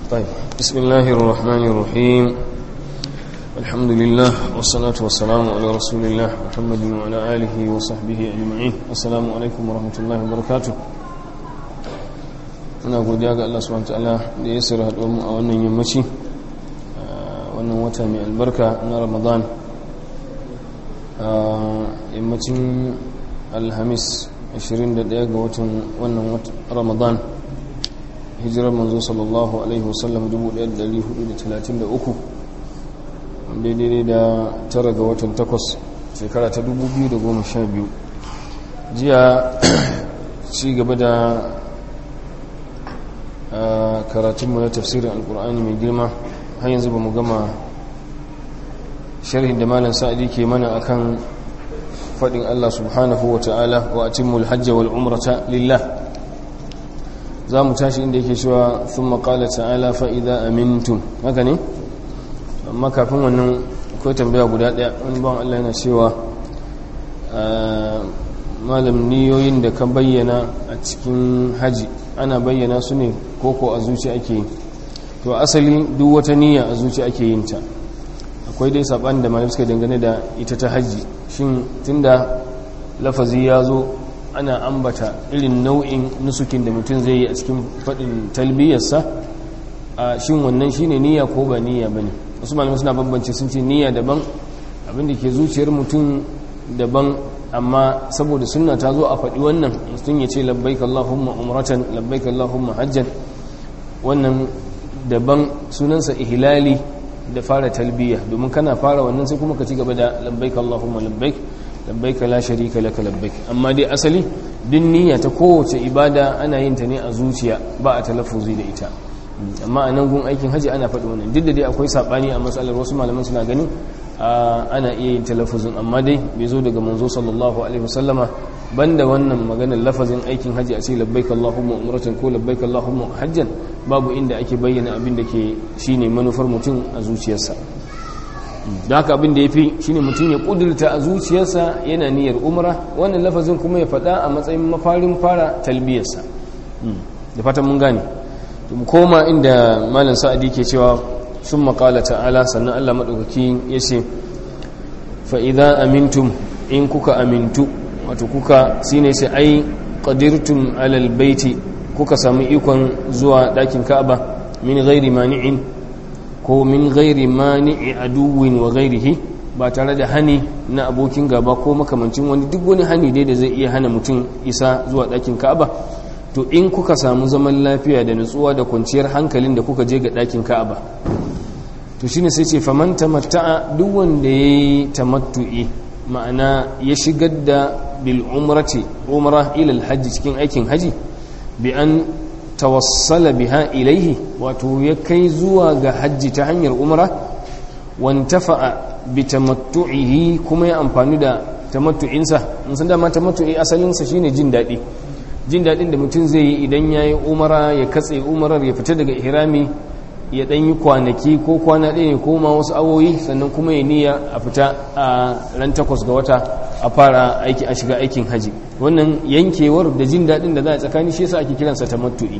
طيب بسم الله الرحمن الرحيم الحمد لله والصلاة والسلام على رسول الله محمد وعلى آله وصحبه أجمعين السلام عليكم ورحمة الله وبركاته muna godiya ga Allah subhanahu wataala da ya sirra haɗuwar mu a wannan yammaci wannan wata mai albarka na Ramadan yammacin alhamis 21 ga watan wannan Ramadan hijirar manzo sallallahu alaihi wasallam 1433 daidai da tara ga watan takwas shekara ta 2012 jiya ci gaba da karatunmu na tafsirin alkur'ani mai girma har yanzu ba mu gama sharhin da malam sa'adi ke mana akan faɗin Allah subhanahu wa ta'ala wa atimmul hajja wal umrata lillah za mu tashi inda yake cewa sun maƙala ta'ala fa'ida amintun haka ne amma kafin wannan akwai tambaya guda ɗaya wani ban Allah yana cewa malam niyoyin da ka bayyana a cikin haji ana bayyana su ne koko a zuci ake yi to asali duk wata niyya a zuci ake yin ta akwai dai saɓani da malam suka dangane da ita ta haji shin tunda lafazi ya zo ana ambata irin nau'in nusukin da mutum zai yi a cikin faɗin talbiyarsa a shin wannan shine niyya ko ba niyya bane wasu malamai suna bambance sun ce niyya daban abinda ke zuciyar mutum daban amma saboda sunna ta zo a faɗi wannan mutum ya ce labbaik Allahumma umratan labbaik Allahumma hajjan wannan daban sunansa ihlali da fara talbiya domin kana fara wannan sai kuma ka ci gaba da labbaik Allahumma labbaik labbaik la sharika laka labbaik amma dai asali din niyya ta kowace ibada ana yin ta ne a zuciya ba a talaffuzi da ita amma a nan gun aikin haji ana faɗi wannan duk da dai akwai saɓani a matsalar wasu malaman suna ganin ana iya yin talafuzin amma dai bai zo daga manzo sallallahu alaihi wasallama banda wannan maganar lafazin aikin haji a ce labbaik allahumma umratan ko labbaik allahumma hajjan babu inda ake bayyana abin da ke shine manufar mutum a zuciyarsa da haka abin da ya fi shine mutum ya kudurta a zuciyarsa yana niyyar umra wannan lafazin kuma ya faɗa a matsayin mafarin fara talbiyarsa da fatan mun gane mu koma inda malam sa'adi ke cewa sun makala ta'ala sannan Allah maɗaukaki ya ce fa'iza amintum in kuka amintu wato kuka sine sai ai ƙadirtum alal baiti kuka sami ikon zuwa ɗakin ka'aba min gairi mani'in ko min gairi mani'i aduwin wa gairihi ba tare da hani na abokin gaba ko makamancin wani duk wani hani dai da zai iya hana mutum isa zuwa ɗakin ka'aba to in kuka samu zaman lafiya da nutsuwa da kwanciyar hankalin da kuka je ga ɗakin ka'aba to shine sai ce faman tamatta'a duk wanda yayi tamattu'i ma'ana ya shigar da bil umrati umra ila al hajj cikin aikin haji bi an tawassala biha ilaihi wato ya kai zuwa ga hajji ta hanyar umra wantafa'a bi tamattu'ihi kuma ya amfani da tamattu'insa in san dama tamattu'i asalinsa shine jin daɗi jin daɗin da mutum zai yi idan ya yi umara ya katse umarar ya fita daga ihrami ya ɗan yi kwanaki ko kwana ɗaya ko ma wasu awoyi sannan kuma ya niyya a fita a ran takwas ga wata a fara aiki a shiga aikin haji wannan yankewar da jin daɗin da za a tsakani shi yasa ake kiransa tamattu'i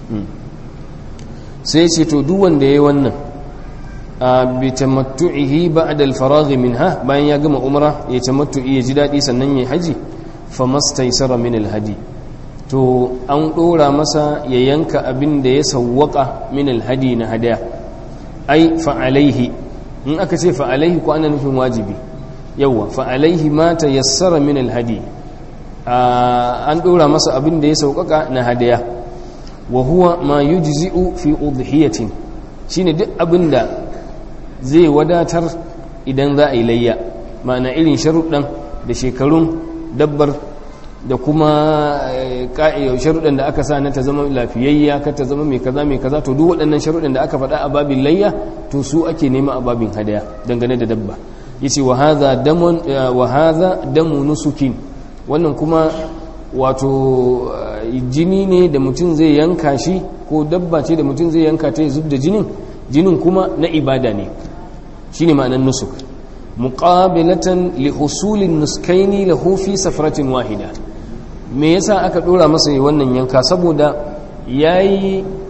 sai ce to duk wanda ya yi wannan a bi tamattu'ihi ba'da al-faragh minha bayan ya gama umra ya tamattu'i ya ji daɗi sannan ya haji famastaysara min al-hadi to an ɗora masa ya yanka abin da ya sawwaka min alhadi na hadaya ai fa'alaihi in aka ce fa'alaihi ko ana nufin wajibi yawwa fa'alaihi ma ta yassara min alhadi an ɗora masa abin da ya sauƙaƙa na hadaya wa huwa ma yujzi'u fi udhiyatin shine duk abin da zai wadatar idan za a yi layya ma'ana irin sharuɗan da shekarun dabbar da kuma sharuɗan da aka sa na ta zama lafiyayya ka ta zama mai kaza mai kaza to duk waɗannan sharuɗan da aka faɗa a babin layya to su ake nema a babin hadaya dangane da dabba yace wa hadha damun wa hadha damu nusukin wannan kuma wato jini ne da mutum zai yanka shi ko dabba ce da mutum zai yanka ta ya zub da jinin jinin kuma na ibada ne shine ma'anar nusuk muqabilatan li husulin nuskaini lahu fi safratin wahida me yasa aka dora masa wannan yanka saboda yayi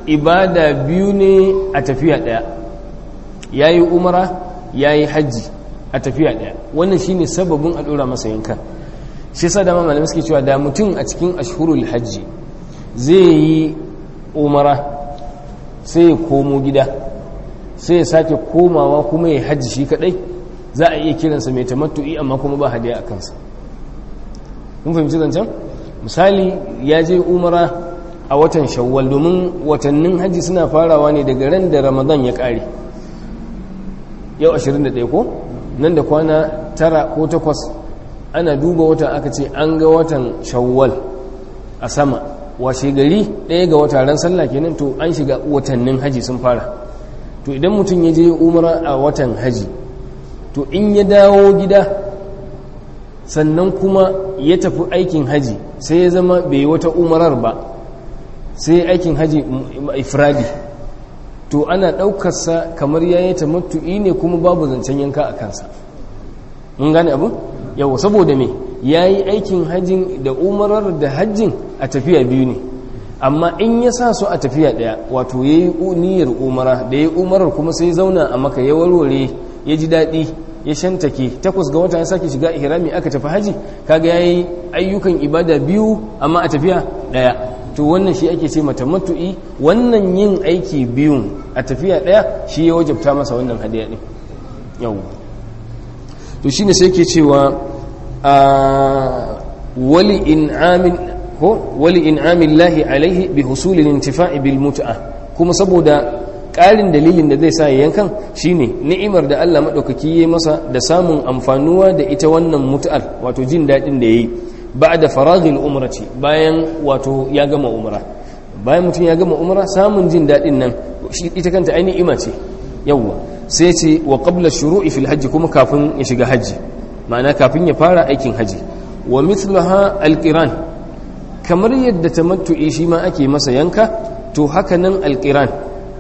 ibada biyu ne a tafiya ɗaya ya yi umara ya yi hajji a tafiya ɗaya wannan shine sababin a ɗora masa yankan shi sa dama malamai suke cewa da mutum a cikin ashhurul hajji zai yi umara sai ya komo gida sai ya sake komawa kuma ya hajji shi kadai za a iya kiransa mai tamattu'i amma kuma ba hadiya a kansa kun fahimci zancen misali ya je umara a watan shawwal domin watannin hajji suna farawa ne daga ran da ramadan ya kare yau 21 ko nan da kwana tara ko takwas ana duba wata aka ce an ga watan shawwal a sama washe gari ɗaya ga wata ran sallah kenan to an shiga watannin haji sun fara to idan mutum ya je umara a watan haji to in ya dawo gida sannan kuma ya tafi aikin haji sai ya zama bai wata umarar ba sai aikin haji ifradi to ana ɗaukarsa kamar ya yi tamattu'i ne kuma babu zancen yanka a kansa mun gane abu yau saboda me ya yi aikin hajjin da umarar da hajjin a tafiya biyu ne amma in ya sa su a tafiya ɗaya wato ya yi niyyar umara da ya yi umarar kuma sai zauna a maka ya warware ya ji daɗi ya shantake takwas ga wata ya sake shiga ihrami aka tafi haji kaga ya yi ayyukan ibada biyu amma a tafiya ɗaya to wannan shi ake ce mata matu'i wannan yin aiki biyun a tafiya ɗaya shi ya wajabta masa wannan hadiya ɗin yau to shine sai ke cewa wali in'amin ko wali in'amin lahi alaihi bi husulil intifa'i bil mut'a kuma saboda ƙarin dalilin da zai sa ya yankan shine ni'imar da Allah madaukaki ya masa da samun amfanuwa da ita wannan mut'ar wato jin dadin da yayi ba'da faraghil umrati bayan wato ya gama umra bayan mutum ya gama umra samun jin dadin nan ita kanta ai ni'ima ce yawwa sai ce wa qabla shuru'i fil hajji kuma kafin ya shiga hajji ma'ana kafin ya fara aikin hajji wa mithlaha alqiran kamar yadda tamattu'i shi ma ake masa yanka to haka nan alqiran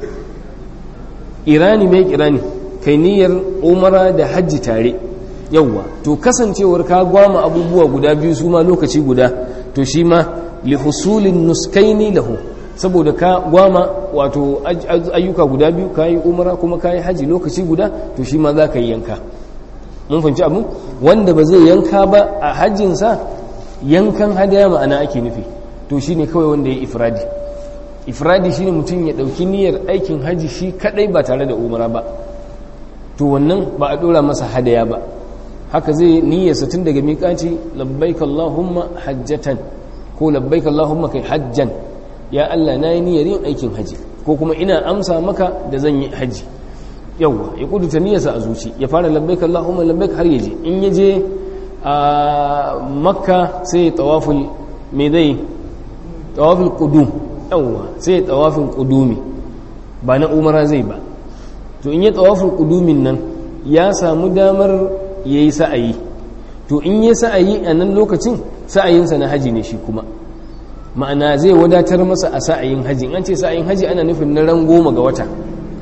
irani mai kirani kai niyyar umara da hajji tare yawwa to kasancewar ka gwama abubuwa guda biyu su ma lokaci guda to shi ma li husulin nuskaini lahu saboda ka gwama wato ayyuka guda biyu ka yi umara kuma ka yi haji lokaci guda to shi ma za ka yi yanka mun fahimci abu wanda ba zai yanka ba a hajjinsa yankan hadaya ma'ana ake nufi to shi ne kawai wanda ya yi ifradi ifradi shi ne mutum ya ɗauki niyyar aikin haji shi kaɗai ba tare da umara ba to wannan ba a ɗora masa hadaya ba haka zai niyyarsa tun daga miƙaci labbaik Allahumma hajjatan ko labbaik Allahumma kai hajjan ya Allah na yi niyyar yin aikin haji ko kuma ina amsa maka da zan yi haji yawwa ya kuduta niyyarsa a zuci ya fara labbaik Allahumma labbaik har yaje in yaje a makka sai ya tawaful me zai tawaful qudum yawwa sai ya tawafin qudumi ba na umara zai ba to in ya tawaful qudumin nan ya samu damar yayi sa'ayi to in ya sa'ayi a nan lokacin sa'ayinsa na haji ne shi kuma ma'ana zai wadatar masa a sa'ayin haji an ce sa'ayin haji ana nufin na ran goma ga wata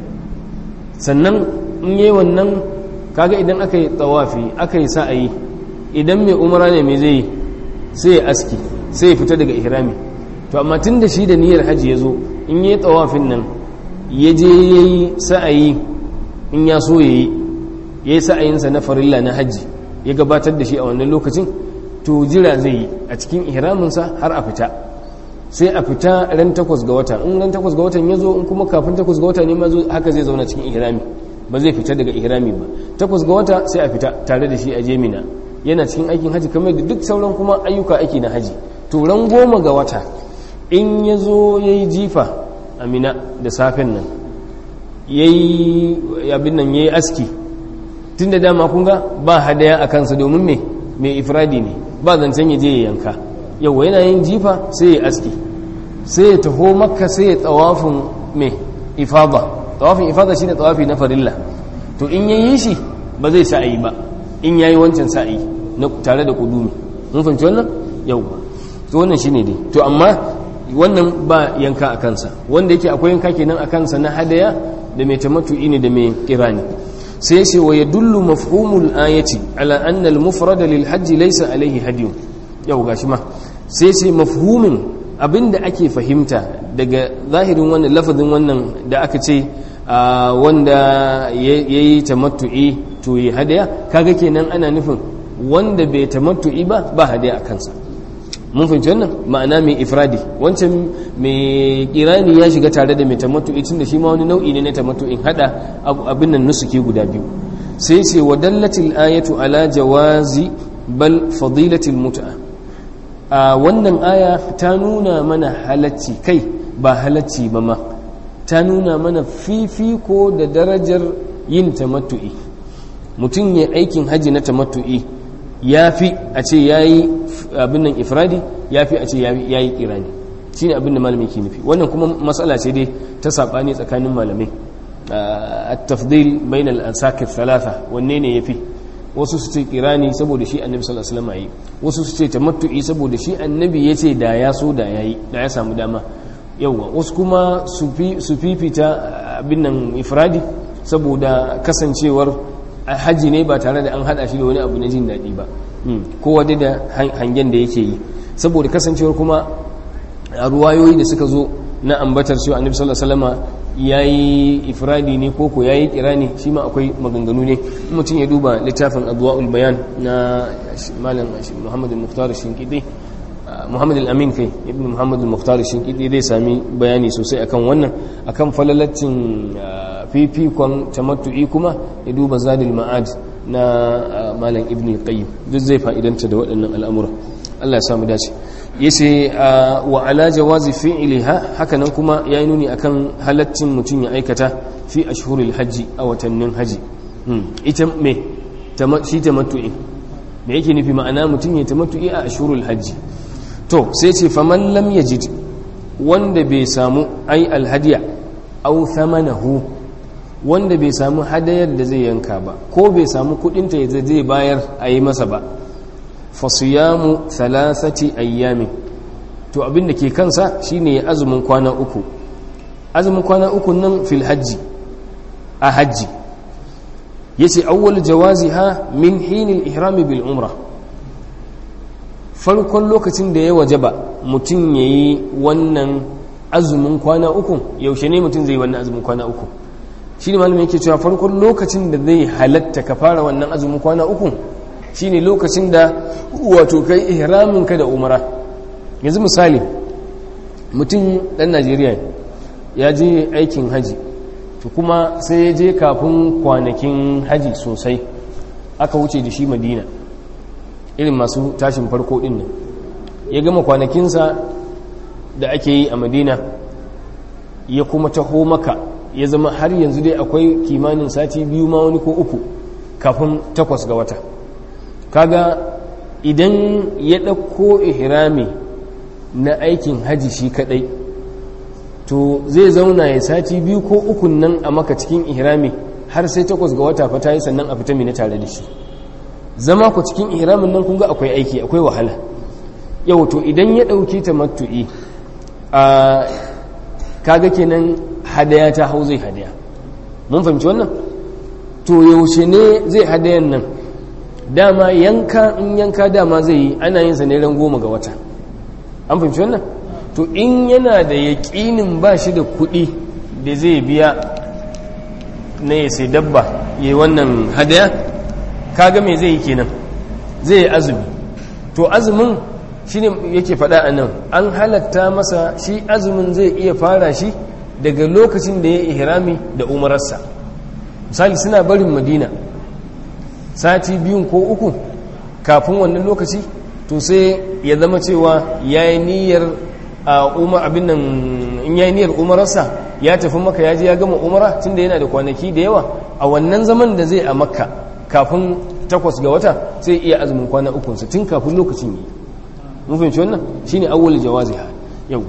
sannan in yi wannan kaga idan aka yi tsawafi aka yi sa'ayi idan mai umara ne mai zai sai ya aski sai ya fita daga ihrami to amma tun da shi da niyyar haji ya zo in yi tsawafin nan ya je ya yi sa'ayi in ya so ya yi ya yi sa'ayinsa na farilla na haji ya gabatar da shi a wannan lokacin to jira zai yi a cikin ihraminsa har a fita sai a fita ran takwas ga wata in ran takwas ga watan ya zo in kuma kafin takwas ga wata ne ma zo haka zai zauna cikin ihrami ba zai fita daga ihrami ba takwas ga wata sai a fita tare da shi a jemina yana cikin aikin haji kamar da duk sauran kuma ayyuka aiki na haji to ran goma ga wata in ya zo ya yi jifa amina da safen nan ya yi abin nan ya yi aski tun da dama kunga ba hadaya a kansa domin me mai ifradi ne ba zancen ya je ya yanka yau yana yin jifa sai ya aski sai ya taho makka sai ya tsawafin mai ifada tsawafin ifada shine tsawafi na farilla to in ya yi shi ba zai sa'ayi ba in ya yi wancan sa'ayi na tare da kudumi mun fahimci wannan yau ba to wannan shine dai to amma wannan ba yanka a kansa wanda yake akwai yanka kenan a kansa na hadaya da mai tamattu'i ne da mai kirani sai ce wa yadullu mafhumul ayati ala anna al mufrada lil hajji laysa alayhi hadiyun yau gashi ma sai ce mafhumin abinda ake fahimta daga zahirin wannan lafazin wannan da aka ce wanda ya yi tamattu'i to yi hadaya kaga kenan ana nufin wanda bai tamattu'i ba ba hadaya a kansa mun fahimci wannan ma'ana mai ifradi wancan mai kirani ya shiga tare da mai tamattu'i tunda shi ma wani nau'i ne na tamattu'in hada abin nan nusuke guda biyu sai ce wa dallatil ayatu ala jawazi bal fadilatil mut'a a wannan aya ta nuna mana halacci kai ba halacci ba ma ta nuna mana fifiko da darajar yin tamattu'i mutum ya aikin haji na tamattu'i ya fi a ce ya yi abin nan ifradi ya fi a ce ya yi kirani shi ne abin da malamai ke nufi wannan kuma matsala ce dai ta saɓani tsakanin malamai a tafdil bain al-ansakir thalatha wanne ne ya fi wasu su ce kirani saboda shi annabi sallallahu alaihi wasallam yi wasu su ce tamattu'i saboda shi annabi ya ce da ya so da yayi da ya samu dama yawa wasu kuma su fifita abin nan ifradi saboda kasancewar hajji ne ba tare da an hada shi da wani abu na jin daɗi ba kowa dai da hangen da yake yi saboda kasancewar kuma a ruwayoyi da suka zo na ambatar cewa annabi sallallahu alaihi wasallam yayi ifradi ne ko ko yayi kirani shi ma akwai maganganu ne mutum ya duba littafin adwaul bayan na malam Muhammad al-Mukhtar Shinkidi Muhammad al-Amin kai ibn Muhammad al-Mukhtar Shinkidi zai sami bayani sosai akan wannan akan falalacin fifikon tamattu'i kuma ya duba zadil ma'ad na malam ibn al-Qayyim duk zai fa'idanta da waɗannan al'amura Allah ya samu dace yace wa ala jawazi fi'liha hakanan kuma yayi nuni akan halaccin mutum ya aikata fi ashhuril hajji a watannin haji ita me shi tamattu'i me yake nufi ma'ana mutum ya tamattu'i a ashhurul hajji to sai ce faman lam yajid wanda bai samu ai alhadiya aw thamanahu wanda bai samu hadayar da zai yanka ba ko bai samu kudin ta zai bayar a yi masa ba fasiyamu thalathati ayyami to abin da ke kansa shine ya azumin kwana uku azumin kwana uku nan fil hajji a hajji yace awwal jawaziha min hinil ihrami bil umra farkon lokacin da ya wajaba mutum yayi wannan azumin kwana uku yaushe ne mutum zai wannan azumin kwana uku shi ne malamin yake cewa farkon lokacin da zai halatta ka fara wannan azumin kwana uku shine lokacin da wato kai ihramin ka da umara yanzu misali mutum dan Najeriya ya je aikin haji to kuma sai ya je kafin kwanakin haji sosai aka wuce da shi Madina irin masu tashin farko din nan ya gama kwanakinsa da ake yi a Madina ya kuma taho maka ya zama har yanzu dai akwai kimanin sati biyu ma wani ko uku kafin takwas ga wata kaga idan ya ɗauko ihrami na aikin haji shi kadai to zai zauna ya sati biyu ko ukun nan a maka cikin ihrami har sai takwas ga wata fata yi sannan a fita mina tare da shi zama ku cikin ihramin nan kunga akwai aiki akwai wahala yau to idan ya ɗauki ta matu'i a kaga kenan hadaya ta hau zai hadaya mun fahimci wannan to yaushe ne zai hadayan nan dama yanka in yanka dama zai yi ana yin sa ne ran goma ga wata an fahimci wannan to in yana da yaƙinin ba shi da kuɗi da zai biya na ya sai dabba ya yi wannan hadaya kaga me zai yi kenan zai yi azumi to azumin shi ne yake faɗa a nan an halatta masa shi azumin zai iya fara shi daga lokacin da ya ihrami da umararsa misali suna barin madina sati biyun ko uku kafin wannan lokaci to sai ya zama cewa ya yi niyyar umar abin nan in ya yi niyyar umararsa ya tafi maka ya je ya gama umara tun da yana da kwanaki da yawa a wannan zaman da zai a makka kafin takwas ga wata sai iya azumin kwana ukunsa tun kafin lokacin yi mun fahimci wannan shine awwal jawaziha yau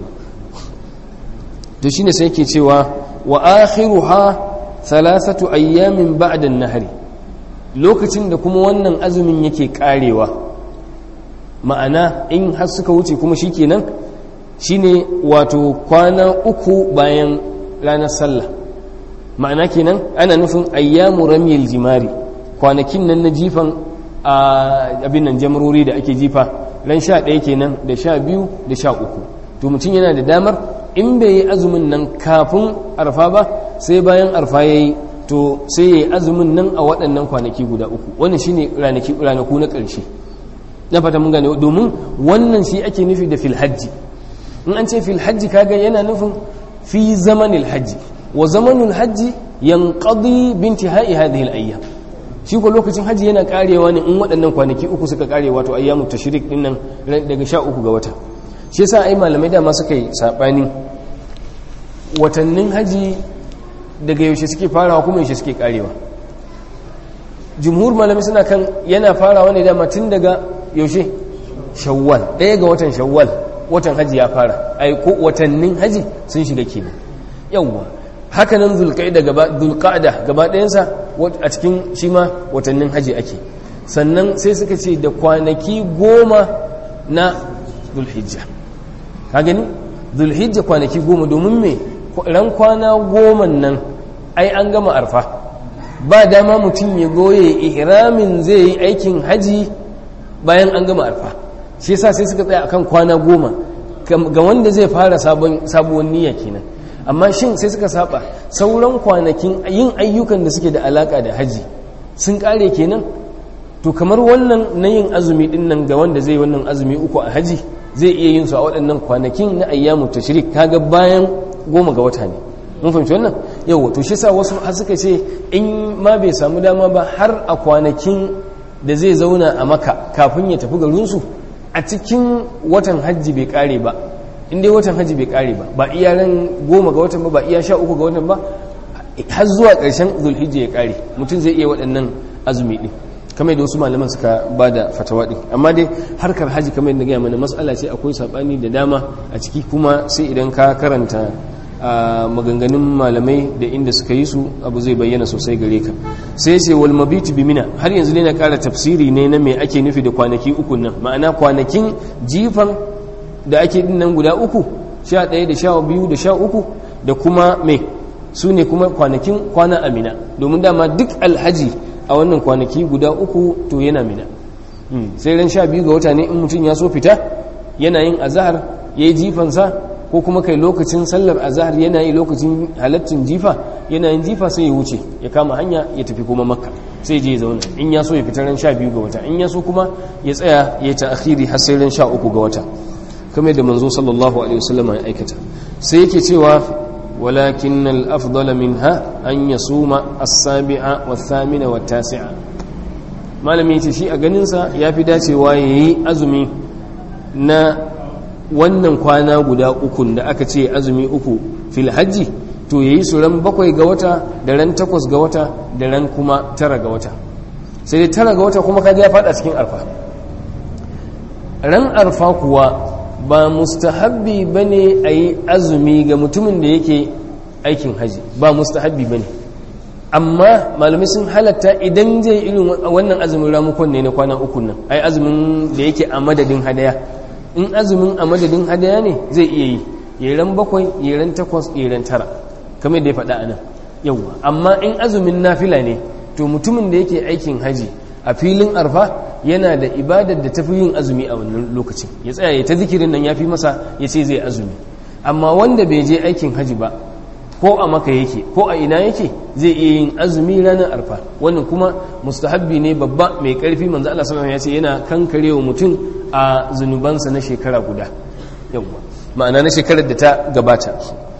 to shine sai yake cewa wa akhiruha thalathatu ayyamin ba'da an-nahri lokacin da kuma wannan azumin yake karewa ma'ana in har suka wuce kuma shikenan shine wato kwana uku bayan ranar sallah ma'ana kenan ana nufin ayyamu ramyil jimari kwanakin nan na jifan abin nan jamrori da ake jifa ran sha ɗaya kenan da sha biyu da sha uku to mutum yana da damar in bai yi azumin nan kafin arfa ba sai bayan arfa ya yi to sai ya yi azumin nan a waɗannan kwanaki guda uku wannan shine ranaku na ƙarshe na fata mun gane domin wannan shi ake nufi da fil hajji in an ce fil hajji kaga yana nufin fi zamanil hajji wa zamanul hajji yanqadi bintihai hadhihi al-ayyam shi ko lokacin hajji yana karewa ne in waɗannan kwanaki uku suka kare wato ayyamu tashrik din nan daga sha uku ga wata shi yasa ai malamai dama suka yi sabani watannin haji daga yaushe suke farawa kuma yaushe suke karewa jumhur malamai suna kan yana farawa ne dama tun daga yaushe shawwal ɗaya ga watan shawwal watan haji ya fara ai ko watannin haji sun shiga kenan yawwa hakanan zulqa'da gaba zulqa'da gaba ɗayansa a cikin shi ma watannin haji ake sannan sai suka ce da kwanaki goma na zulhijja ka gani zulhijja kwanaki goma domin me ran kwana goma nan ai an gama arfa ba dama mutum ya goye ihramin zai yi aikin haji bayan an gama arfa shi yasa sai suka tsaya akan kwana goma ga wanda zai fara sabuwar niyya kenan amma shin sai suka saba sauran kwanakin yin ayyukan da suke da alaka da haji sun kare kenan to kamar wannan na yin azumi din nan ga wanda zai wannan azumi uku a haji zai iya yin su a waɗannan kwanakin na ayyamu tashrik kaga bayan goma ga wata ne mun fahimci wannan yau to shi sa wasu har suka ce in ma bai samu dama ba har a kwanakin da zai zauna a maka kafin ya tafi garinsu a cikin watan hajji bai kare ba in dai watan hajji bai kare ba ba iya ran goma ga watan ba ba iya sha uku ga watan ba har zuwa ƙarshen zulhijja ya kare mutum zai iya waɗannan azumi ɗin kamar da wasu malaman suka ba da fatawa ɗin amma dai harkar haji kamar yadda gaya mana matsala ce akwai saɓani da dama a ciki kuma sai idan ka karanta a maganganun malamai da inda suka yi su abu zai bayyana sosai gare ka sai ce wal mabitu bi mina har yanzu ne na ƙara tafsiri ne na me ake nufi da kwanaki uku nan ma'ana kwanakin jifan da ake din nan guda uku sha ɗaya da sha biyu da sha uku da kuma me su ne kuma kwanakin kwana amina domin dama duk alhaji a wannan kwanaki guda uku to yana mina sai ran sha biyu ga wata ne in mutum ya so fita yana yin azahar ya yi jifansa ko kuma kai lokacin sallar azahar yana yi lokacin halaccin jifa yana yin jifa sai ya wuce ya kama hanya ya tafi kuma makka sai je ya zauna in ya so ya fita ran sha biyu ga wata in ya so kuma ya tsaya ya ta akhiri har sai ran sha uku ga wata kamar da manzo sallallahu alaihi wasallam ya aikata sai yake cewa ولكن الأفضل منها أن يصوم السابعة والثامنة والتاسعة malami ya ce shi a ganinsa ya fi dacewa ya yi azumi na wannan kwana guda ukun da aka ce azumi uku fil hajji to ya yi su ran bakwai ga wata da ran takwas ga wata da ran kuma tara ga wata sai dai tara ga wata kuma kaga ya fada cikin arfa ran arfa kuwa ba mustahabbi ba ne a yi azumi ga mutumin da yake aikin haji ba mustahabbi ba ne amma malamai sun halatta idan zai irin wannan azumin ramukon ne na kwana uku nan ai azumin da yake a madadin hadaya in azumin a madadin hadaya ne zai iya yi yeren bakwai yeren takwas yeren tara kamar da ya faɗa a nan yauwa amma in azumin nafila ne to mutumin da yake aikin haji a filin arfa yana da ibadar da tafi yin azumi a wannan lokacin ya tsaya ya ta zikirin nan ya fi masa ya ce zai azumi amma wanda bai je aikin haji ba ko a maka yake ko a ina yake zai iya yin azumi ranar arfa wannan kuma mustahabbi ne babba mai karfi manzo Allah sallallahu alaihi wasallam ya ce yana kankarewa mutum a zunubansa na shekara guda yawa ma'ana na shekarar da ta gabata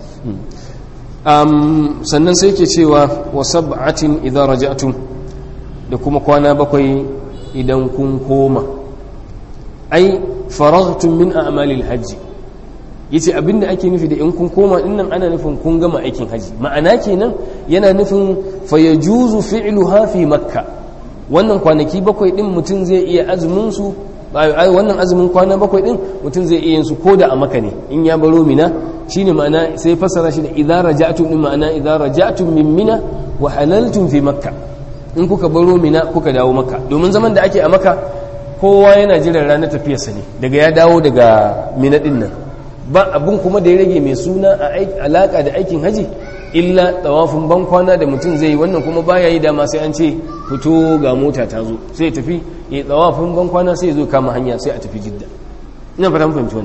sannan sai ke cewa wa sab'atin idza raja'tum da kuma kwana bakwai idan kun koma ai faraghtum min a'malil hajji yace abinda ake nufi da in kun koma dinnan ana nufin kun gama aikin haji ma'ana kenan yana nufin fayajuzu fi'luha fi makka wannan kwanaki bakwai din mutum zai iya azumin su wannan azumin kwana bakwai din mutum zai iya yin su koda a maka ne in ya baro mina shine ma'ana sai fassara shi da idza raja'tum din ma'ana idza raja'tum min mina wa halaltum fi makka in kuka baro mina kuka dawo maka domin zaman da ake a maka kowa yana jiran ranar tafiyarsa ne daga ya dawo daga mina din nan ba abin kuma da ya rage mai suna a alaka da aikin haji illa tsawafin ban kwana da mutum zai yi wannan kuma baya yi dama sai an ce fito ga mota ta zo sai tafi ya tsawafin ban kwana sai zo kama hanya sai a tafi jidda ina fata fahimci wannan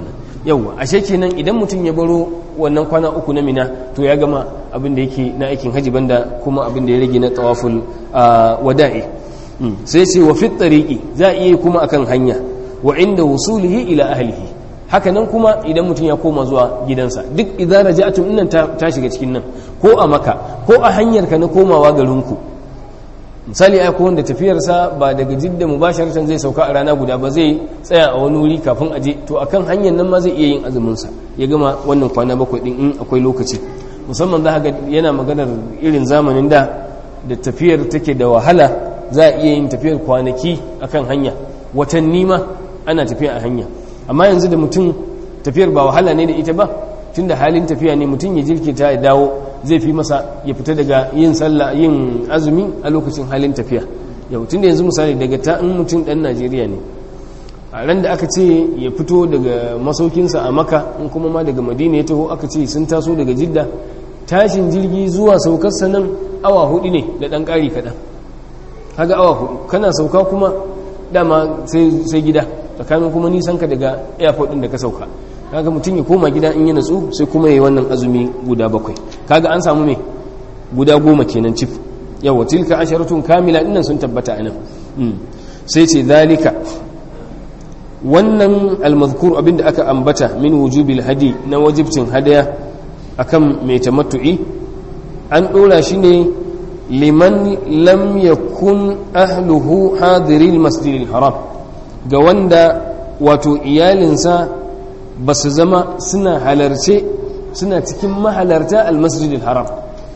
yauwa ashe kenan idan mutum ya baro wannan kwana uku na mina to ya gama abin da yake na aikin haji banda kuma abin da ya rage na tawaful wada'i sai ce wa fit tariqi za a iya kuma akan hanya wa inda wusulihi ila ahlihi haka nan kuma idan mutum ya koma zuwa gidansa duk idan raja'tum innan ta shiga cikin nan ko a maka ko a hanyar ka na komawa garinku misali ai ko wanda tafiyarsa ba daga jidda mubasharatan zai sauka a rana guda ba zai tsaya a wani wuri kafin aje to akan hanyar nan ma zai iya yin azumin sa ya gama wannan kwana bakwai din in akwai lokaci musamman za ga yana maganar irin zamanin da da tafiyar take da wahala za a iya yin tafiyar kwanaki akan hanya watanni ma ana tafiya a hanya amma yanzu da mutum tafiyar ba wahala ne da ita ba tunda halin tafiya ne mutum ya jirkita ya dawo zai fi masa ya fita daga yin sallah yin azumi a lokacin halin tafiya yau tunda yanzu misali daga ta in mutum dan Najeriya ne a ran da aka ce ya fito daga masaukinsa a maka in kuma ma daga madina ya taho aka ce sun taso daga jidda tashin jirgi zuwa saukarsa nan awa hudu ne da dan ƙari kaɗan haga awa hudu kana sauka kuma dama sai gida tsakanin kuma nisan ka daga airport din da ka sauka kaga mutum ya koma gida in yi natsu sai kuma ya yi wannan azumi guda bakwai kaga an samu me guda goma kenan cif yawa tilka asharatun kamila dinnan sun tabbata anan sai ce zalika wannan almazkur abinda aka ambata min wujubil hadi na wajibcin hadaya akan mai tamattu'i an dora shi ne liman lam yakun ahluhu hadiril masjidil haram ga wanda wato iyalinsa ba su zama suna halarce suna cikin mahalarta almasjidil haram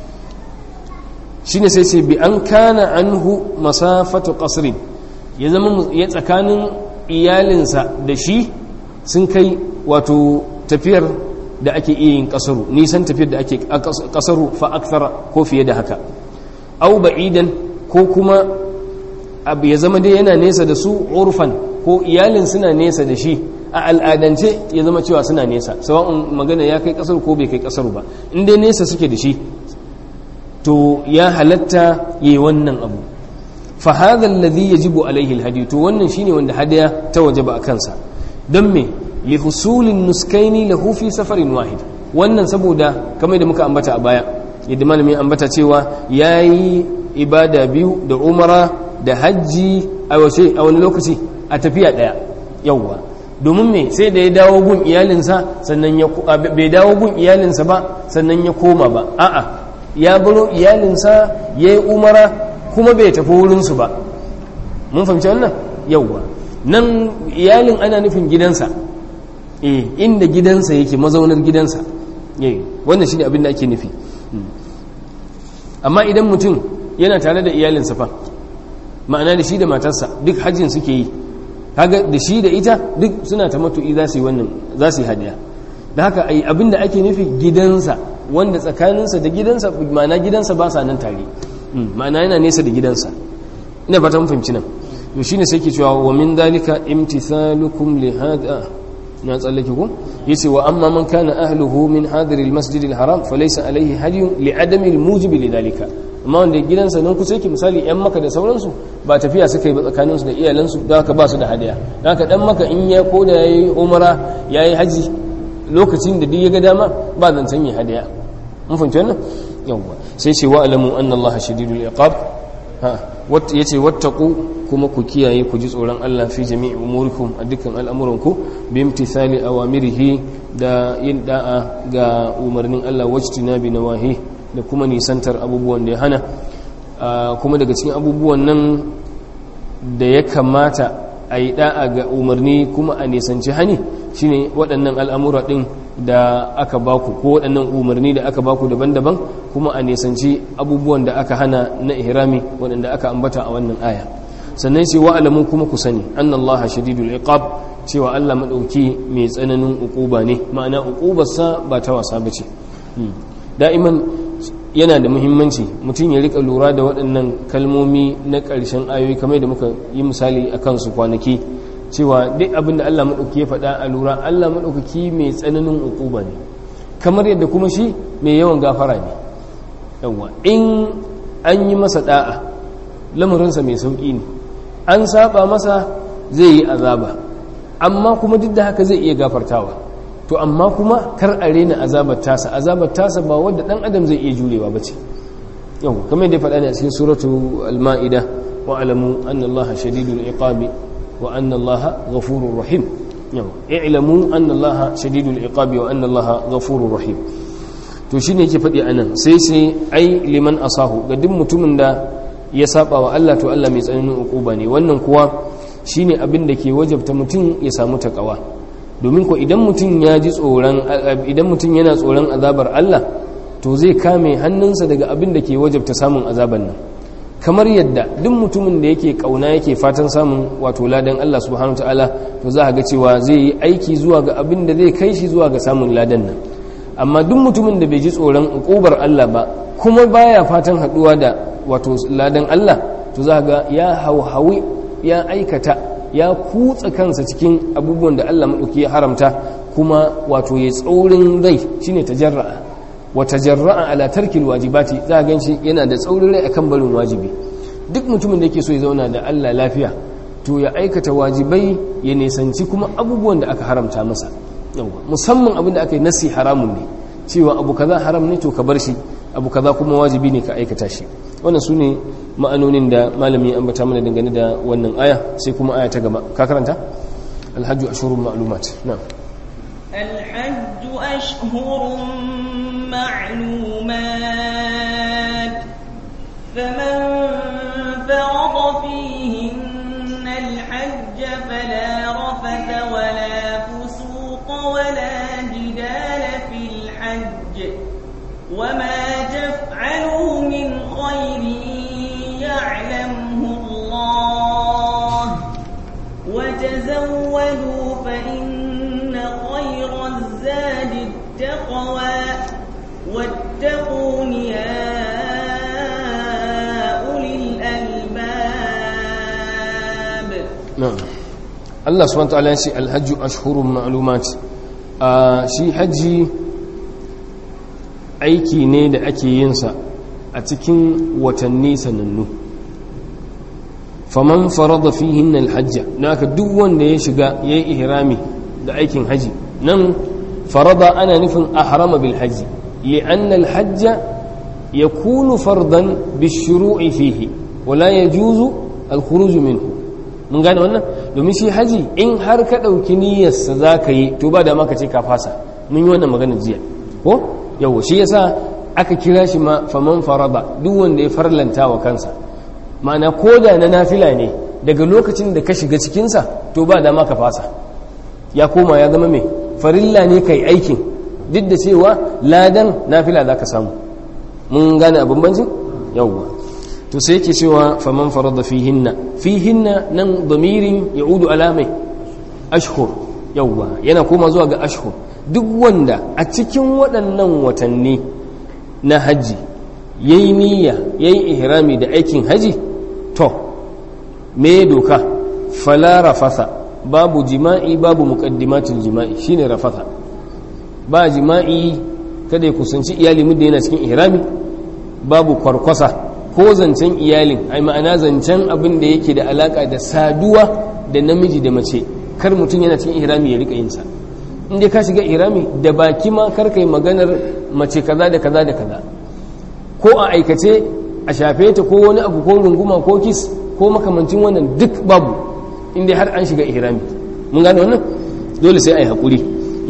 shine sai ce bi an kana anhu masafatu qasrin ya zama ya tsakanin iyalinsa da shi sun kai wato tafiyar da ake iya yin kasaru nisan tafiyar da ake kasaru fa akthara ko fiye da haka au ba'idan ko kuma abu ya zama dai yana nesa da su urfan ko iyalin suna nesa da shi a al'adance ya zama cewa suna nesa sawa'un magana ya kai kasar ko bai kai kasar ba in dai nesa suke da shi to ya halatta yi wannan abu fa hadha alladhi yajibu alaihi alhadi to wannan shine wanda hadaya ta wajaba a kansa don me li husulin nuskaini lahu fi safarin wahid wannan saboda kamar da muka ambata a baya yadda malamin ambata cewa yayi ibada biyu da umara da hajji a wace a wani lokaci a tafiya daya yawwa domin me sai da ya dawo gun iyalinsa sannan ya bai dawo gun iyalinsa ba sannan ya koma ba a'a ya baro iyalinsa yayi umara kuma bai tafi wurin su ba mun fahimci wannan yawwa nan iyalin ana nufin gidansa eh inda gidansa yake mazaunar gidansa eh wannan shine abin da ake nufi amma idan mutum yana tare da iyalinsa fa ma'ana da shi da matarsa duk hajjin suke yi kaga da shi da ita duk suna ta matu'i za su yi wannan za su yi hadiya da haka ai abin da ake nufi gidansa wanda tsakaninsa da gidansa ma'ana gidansa ba sa nan tare ma'ana yana nesa da gidansa ina fata mun fahimci nan to shine sai ke cewa wa min dalika imtithalukum li hada na tsallake ku yace wa amma man kana ahluhu min hadir almasjid alharam falaysa alayhi hadiyun li adami almujib lidalika amma wanda gidansa nan kusa yake misali yan maka da sauransu ba tafiya suka yi ba tsakaninsu da iyalansu da haka ba su da hadiya da haka dan maka in ya koda yayi umara yayi haji lokacin da duk ya ga dama ba zancen yi hadiya mun fahimci wannan yawwa sai ce wa alamu anna allaha shadidul iqab ha ya ce wattaku kuma ku kiyaye ku ji tsoron Allah fi jami'i umurikum a dukkan al'amuranku bi imtithali awamirihi da yin da'a ga umarnin Allah wajtina bi nawahi da kuma nisantar abubuwan da ya hana kuma daga cikin abubuwan nan da ya kamata a yi da'a ga umarni kuma a nisanci hani shine waɗannan al'amura ɗin da aka baku ko waɗannan umarni da aka baku daban-daban kuma a nisanci abubuwan da aka hana na ihrami waɗanda aka ambata a wannan aya sannan sai wa'alamu kuma ku sani annallaha shadidul iqab cewa Allah madauki mai tsananin uquba ne ma'ana uqubarsa ba ta wasa bace da'iman yana da muhimmanci mutum ya rika lura da waɗannan kalmomi na ƙarshen ayoyi kamar da muka yi misali a kansu kwanaki cewa duk abin da Allah maɗauki ya faɗa a lura Allah maɗaukaki mai tsananin uquba ne kamar yadda kuma shi mai yawan gafara ne yawa in an yi masa da'a lamarinsa mai sauƙi ne an saba masa zai yi azaba amma kuma duk da haka zai iya gafartawa to amma kuma kar a rena azabar tasa azabar tasa ba wadda dan adam zai iya jurewa bace yau kamar yadda faɗa ne a cikin suratu al-ma'ida wa alamu anna allaha shadidul iqabi wa anna allaha ghafurur rahim yau i'lamu anna allaha shadidul iqabi wa anna allaha ghafurur rahim to shine yake faɗi anan sai sai ai liman asahu ga duk mutumin da ya saba wa Allah to Allah mai tsananin ukuba ne wannan kuwa shine abin da ke wajabta mutum ya samu takawa domin ko idan mutum ya ji tsoron idan mutum yana tsoron azabar Allah to zai kame hannunsa daga abin da ke wajabta samun azaban nan kamar yadda duk mutumin da yake kauna yake fatan samun wato ladan Allah subhanahu wataala to za a ga cewa zai yi aiki zuwa ga abin da zai kai shi zuwa ga samun ladan nan amma duk mutumin da bai ji tsoron ukubar Allah ba kuma baya fatan haduwa da wato ladan Allah to za ga ya hauhawi ya aikata ya kutsa kansa cikin abubuwan da Allah maɗauki ya haramta kuma wato ya tsaurin rai shine tajarra'a wa tajarra'a ala tarkil wajibati za ga shi yana da tsaurin rai akan barin wajibi duk mutumin da yake so ya zauna da Allah lafiya to ya aikata wajibai ya nisanci kuma abubuwan da aka haramta masa musamman abin da aka yi nasi haramun ne cewa abu kaza haram ne to ka bar shi abu kaza kuma wajibi ne ka aikata shi wannan su ne ma'anonin da malami ambata mana dangane da wannan aya sai kuma aya ta gaba ka karanta alhajju ashhurun ma'lumat na'am الحج أشهر معلومات فمن فرض فيهن الحج فلا رفث ولا فسوق ولا جدال في الحج وما تفعلوا من خير يعلمه الله وتزودوا فإن خير الزاد التقوى واتقون يا أولي الألباب na'am Allah subhanahu wataala ya ce alhajju ashhurun ma'lumat a shi haji aiki ne da ake yin sa a cikin watanni sanannu faman farada fihin alhajja naka duk wanda ya shiga yayi ihrami da aikin haji nan farada ana nufin ahrama bil haji li'anna alhajja yakunu fardan bishuru'i fihi wala yajuzu alkhuruj minhu mun gane wannan domin shi haji in har ka ɗauki niyyarsa za ka yi to ba da maka ce ka fasa mun yi wannan magana jiya ko yawo shi yasa aka kira shi ma faman farada duk wanda ya farlanta wa kansa ma'ana ko da na nafila ne daga lokacin da ka shiga cikinsa to ba da maka fasa ya koma ya zama mai farilla ne kai aikin duk da cewa ladan nafila za ka samu mun gane abin banjin yawwa to sai yake cewa faman farada fihinna fihinna nan damirin yaudu alamai ashhur yawwa yana koma zuwa ga ashhur duk wanda a cikin waɗannan watanni na haji yayi niyya yayi ihrami da aikin haji to me doka fala rafasa babu jima'i babu muqaddimatul jima'i shine rafasa ba jima'i kada ya kusanci iyali muddin yana cikin ihrami babu kwarkwasa ko zancen iyalin ai ma'ana zancen abin da yake da alaka da saduwa da namiji da mace kar mutum yana cikin ihrami ya rika yin sa in dai ka shiga ihrami da baki ma kar kai maganar mace kaza da kaza da kaza ko a aikace a shafe ta ko wani abu ko runguma ko kis ko makamancin wannan duk babu in dai har an shiga ihrami mun gane wannan dole sai ai hakuri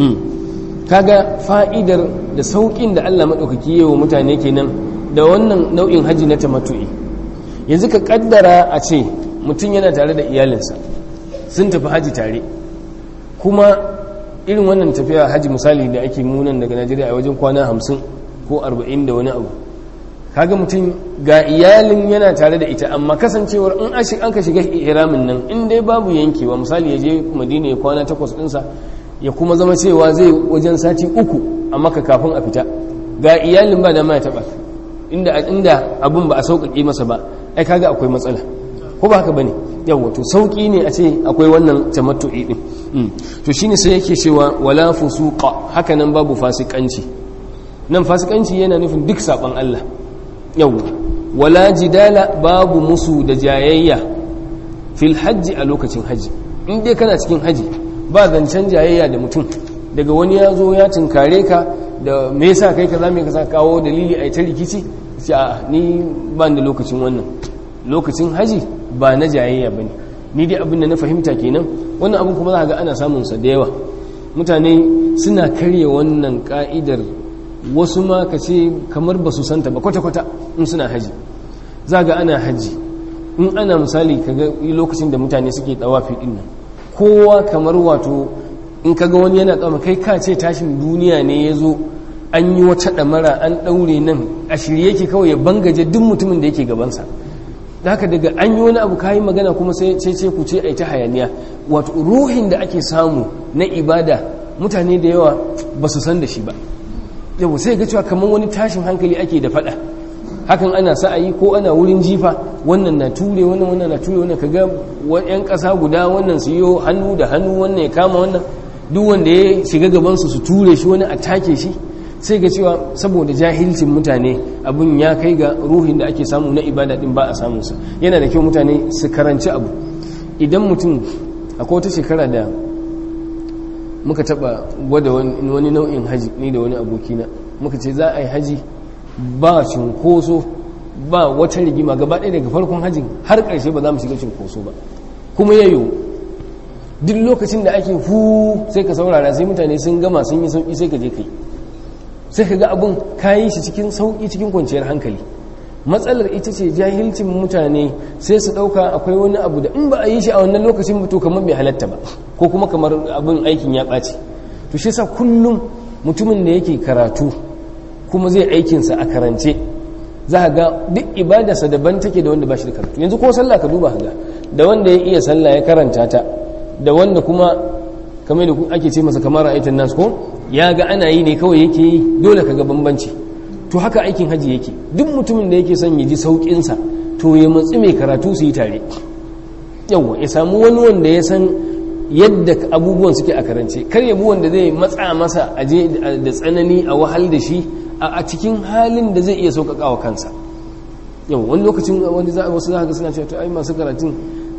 kaga fa'idar da saukin da Allah madaukaki yayi wa mutane kenan da wannan nau'in haji na tamattu'i yanzu ka kaddara a ce mutum yana tare da iyalinsa sun tafi haji tare kuma irin wannan tafiya haji misali da ake munan daga najeriya a wajen kwana hamsin ko arba'in da wani abu kaga mutum ga iyalin yana tare da ita amma kasancewar in an ka shiga ihramin nan in dai babu yankewa misali ya je madina ya kwana takwas ɗinsa ya kuma zama cewa zai wajen sati uku a maka kafin a fita ga iyalin ba da ma ya taɓa inda inda abun ba a sauƙaƙe masa ba ai kaga akwai matsala ko ba haka bane yawa to sauƙi ne a ce akwai wannan tamattu'i din to shine sai yake cewa wala fusuqa haka nan babu fasikanci nan fasikanci yana nufin duk saban Allah yawa wala jidala babu musu da jayayya fil hajji a lokacin haji in dai kana cikin haji ba zancen jayayya da mutum daga wani ya zo ya tunkare ka da me yasa kai kaza me kaza kawo dalili a ta rikici ce a ni ba da lokacin wannan lokacin haji ba na jayayya bane ni dai abin da na fahimta kenan wannan abin kuma za ga ana samun sa da yawa mutane suna karya wannan ka'idar wasu ma ka ce kamar ba su santa ba kwata-kwata in suna haji za ga ana haji in ana misali kaga lokacin da mutane suke tsawafi din nan kowa kamar wato in kaga wani yana tsama kai ka ce tashin duniya ne ya zo an yi wata ɗamara an ɗaure nan a shirye yake kawai ya bangaje duk mutumin da yake gabansa da haka daga an yi wani abu kayi magana kuma sai ce ku ce a ta hayaniya wato ruhin da ake samu na ibada mutane da yawa ba su san da shi ba yau sai ga cewa kamar wani tashin hankali ake da faɗa hakan ana sa'ayi ko ana wurin jifa wannan na ture wannan wannan na ture wannan kaga yan ƙasa guda wannan su yi hannu da hannu wannan ya kama wannan duk wanda ya shiga gabansu su ture shi wani a take shi sai ga cewa saboda jahilcin mutane abin ya kai ga ruhin da ake samu na ibada din ba a samunsa yana da kyau mutane su karanci abu idan mutum akwai wata shekara da muka taba gwada wani nau'in haji ni da wani abokina muka ce za a yi haji ba cinkoso ba wata rigima gaba ɗaya daga farkon hajjin har ƙarshe ba za mu shiga cinkoso ba kuma ya yiwu duk lokacin da ake hu sai ka saurara sai mutane sun gama sun yi sauƙi sai ka je kai sai ka ga abin kayi shi cikin sauƙi cikin kwanciyar hankali matsalar ita ce jahilcin mutane sai su ɗauka akwai wani abu da in ba a yi shi a wannan lokacin to kamar bai halatta ba ko kuma kamar abin aikin ya ɓaci to shi sa kullum mutumin da yake karatu kuma zai aikinsa a karance za a ga duk ibadarsa daban take da wanda ba shi da karatu yanzu ko sallah ka duba ga da wanda ya iya sallah ya karanta ta da wanda kuma kamar da ake ce masa kamar ra'aytan nas ko ya ga ana yi ne kawai yake yi dole ka ga bambanci to haka aikin haji yake duk mutumin da yake son ya ji saukin sa to ya matsi mai karatu su yi tare yawa ya samu wani wanda ya san yadda abubuwan suke a karance kar ya bi wanda zai matsa masa aje da tsanani a wahal da shi a cikin halin da zai iya sauƙaƙa wa kansa yau wani lokacin wani wasu za ka suna cewa to ai masu karatun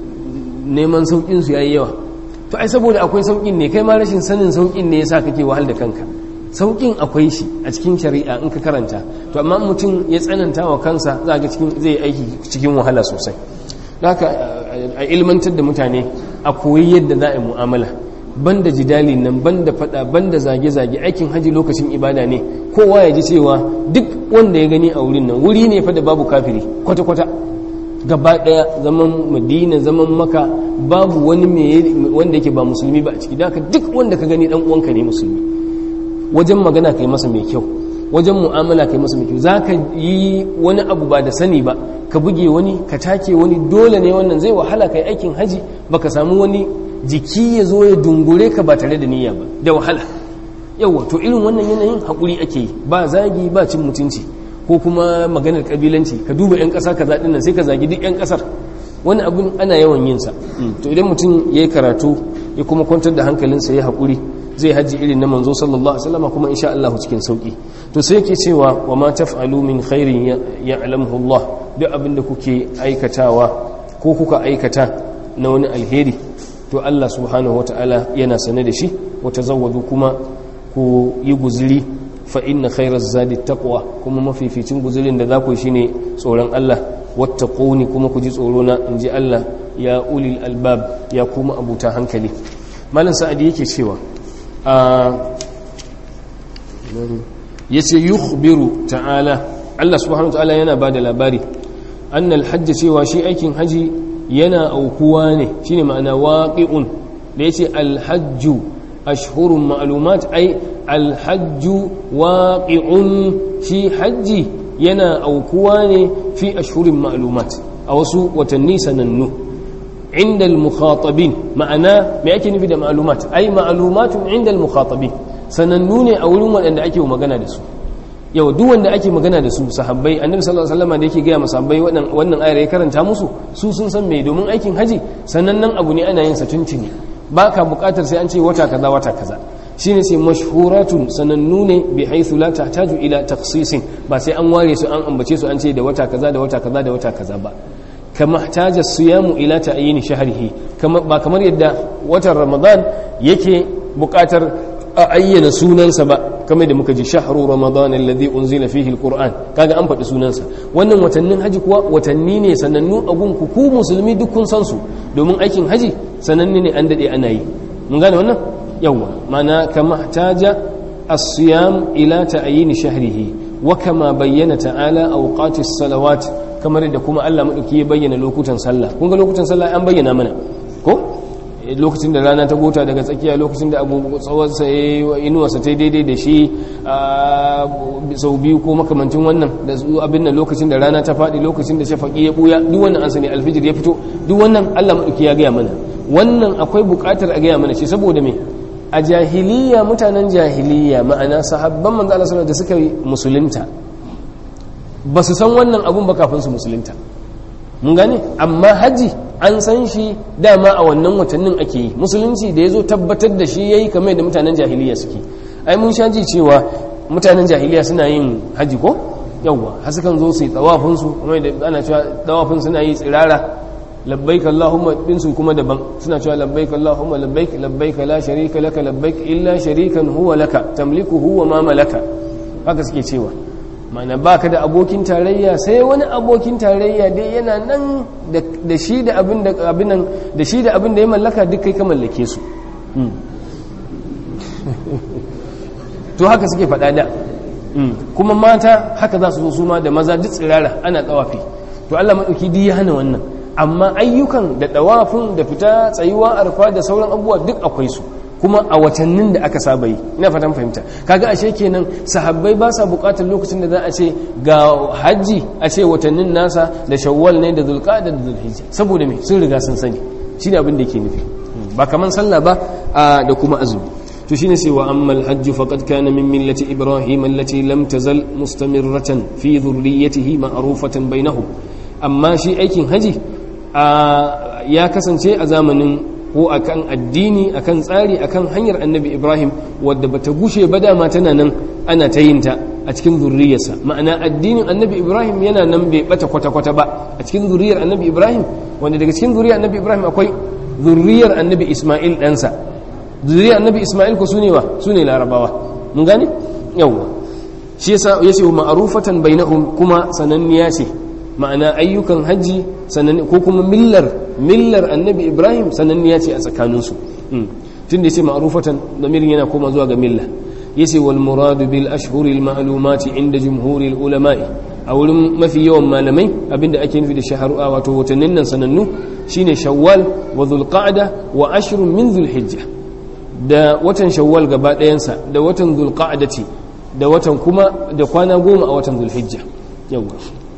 neman sauƙin su yayi yawa to ai saboda akwai sauƙin ne kai ma rashin sanin sauƙin ne yasa kake wahal da kanka sauƙin akwai shi a cikin shari'a in ka karanta to amma mutum ya tsananta wa kansa za ga cikin zai aiki cikin wahala sosai haka a ilmantar da mutane a koyi yadda za a yi mu'amala banda jidali nan banda fada banda zage-zage aikin haji lokacin ibada ne kowa ya ji cewa duk wanda ya gani a wurin nan wuri ne fa da babu kafiri kwata-kwata gaba daya zaman madina zaman maka babu wani wanda yake ba musulmi ba a ciki da duk wanda ka gani dan uwanka ne musulmi wajen magana kai masa mai kyau wajen mu'amala kai masa mai kyau za ka yi wani abu ba da sani ba ka buge wani ka take wani dole ne wannan zai wahala kai aikin haji baka samu wani jiki ya zo ya dungure ka ba tare da niyya ba da wahala yawa to irin wannan yanayin haƙuri ake yi ba zagi ba cin mutunci ko kuma maganar ƙabilanci ka duba 'yan ƙasa ka zaɗin nan sai ka zagi duk 'yan ƙasar wani abin ana yawan yin sa to idan mutum ya yi karatu ya kuma kwantar da hankalinsa ya haƙuri zai hajji irin na manzo sallallahu alaihi wasallam kuma insha Allah cikin sauki to sai yake cewa wa ma taf'alu min khairin ya'lamuhu Allah duk abin da kuke aikatawa ko kuka aikata na wani alheri to Allah subhanahu wata'ala yana sane da shi wa tazawwadu kuma ku yi guzuri fa inna khairaz zadi taqwa kuma mafificin guzurin da za ku shine tsoron Allah wattaquni kuma ku ji tsoro na inji Allah ya ulil albab ya kuma abuta hankali malam sa'adi yake cewa a yace yukhbiru ta'ala Allah subhanahu wata'ala yana bada labari annal hajj cewa shi aikin haji yana aukuwa ne shine ma'ana waqi'un da yace alhajju ashhurun ma'lumat ai alhajju waqi'un shi hajji yana aukuwa ne fi ashhurin ma'lumat a wasu watanni sanannu inda al-mukhatabin ma'ana me ake nufi da ma'lumat ai ma'lumatun inda al-mukhatabin sanannu ne a wurin waɗanda ake magana da su yau duk wanda ake magana da su sahabbai annabi sallallahu alaihi wasallam da yake gaya masahabbai wannan wannan ayar ya karanta musu su sun san me domin aikin haji sanannen abu ne ana yin sa tuntuni baka bukatar sai an ce wata kaza wata kaza shine sai mashhuratun sanannu ne bi haythu la tahtaju ila takhsisin ba sai an ware su an ambace su an ce da wata kaza da wata kaza da wata kaza ba kama htaja siyamu ila ta'yin shahrihi kama ba kamar yadda watan ramadan yake bukatar a ayyana sunansa ba kamar da muka ji shahru ramadan alladhi unzila fihi alquran kaga an faɗi sunansa wannan watannin haji kuwa watanni ne sanannu a gun ku ku musulmi duk kun san su domin aikin haji sananne ne an dade ana yi mun gane wannan yawa mana kama taja as-siyam ila ta'yin shahrihi wa kama bayyana ta'ala awqati as-salawat kamar da kuma Allah madauki ya bayyana lokutan sallah kun ga lokutan sallah an bayyana mana ko lokacin da rana ta gota daga tsakiya lokacin da abu tsawonsa ya inuwarsa ta daidai da shi sau biyu ko makamancin wannan da abin nan lokacin da rana ta faɗi lokacin da shafaƙi ya ɓuya duk wannan an sani alfijir ya fito duk wannan allah maɗauki ya gaya mana wannan akwai buƙatar a gaya mana shi saboda me a jahiliya mutanen jahiliya ma'ana sahabban manzo Allah da suka yi musulunta ba su san wannan abun ba kafin su musulunta mun gane amma haji an san shi dama a wannan watannin ake yi musulunci da ya zo tabbatar da shi ya yi kamar da mutanen jahiliya suke ai mun sha ji cewa mutanen jahiliya suna yin haji ko yawwa har sukan zo su yi tsawafinsu kuma da ana cewa tsawafin suna yi tsirara labbaik allahumma dinsu kuma daban suna cewa labbaik allahumma labbaik labbaik la sharika laka labbaik illa sharikan huwa laka tamlikuhu wa ma malaka haka suke cewa mana ba ka da abokin tarayya sai wani abokin tarayya dai yana nan da shi da abin da abinan da shi da abin da ya mallaka duk kai ka mallake su to haka suke faɗa da kuma mata haka za su zo su ma da maza duk tsirara ana tsawafi to Allah maɗauki duk ya hana wannan amma ayyukan da tsawafin da fita tsayuwa arfa da sauran abubuwa duk akwai su kuma a watannin da aka saba yi ina fatan fahimta kaga ashe kenan sahabbai ba sa bukatar lokacin da za a ce ga hajji a ce watannin nasa da shawwal ne da zulqa'da da zulhijja saboda me sun riga sun sani shine abin da yake nufi ba kaman sallah ba da kuma azumi to shine sai wa ammal hajj faqad kana min millati ibrahim allati lam tazal mustamirratan fi dhurriyyatihi ma'rufatan bainahum amma shi aikin haji ya kasance a zamanin ko akan addini akan tsari akan hanyar annabi ibrahim wadda bata gushe ba dama tana nan ana ta yin ta a cikin zurriyarsa ma'ana addinin annabi ibrahim yana nan bai bata kwata-kwata ba a cikin zurriyar annabi ibrahim wanda daga cikin zurriyar annabi ibrahim akwai zurriyar annabi isma'il ɗansa zurriyar annabi isma'il ko sune wa sune larabawa mun gane yawwa shi yasa yace ma'rufatan bainahum kuma sananniya ce ma'ana ayyukan hajji ko kuma millar millar annabi ibrahim sananniya ce a tsakaninsu tun da ya ce ma'arufatan damirin yana koma zuwa ga milla ya ce wal muradu bil ashhuril ma'lumati inda jumhuril ulama'i a wurin mafi yawan malamai abinda ake nufi da shaharu a wato watannin nan sanannu shine shawwal wa dhulqa'da wa ashrun min dhulhijja da watan shawwal gaba ɗayansa da watan dhulqa'dati da watan kuma da kwana goma a watan dhulhijja yawa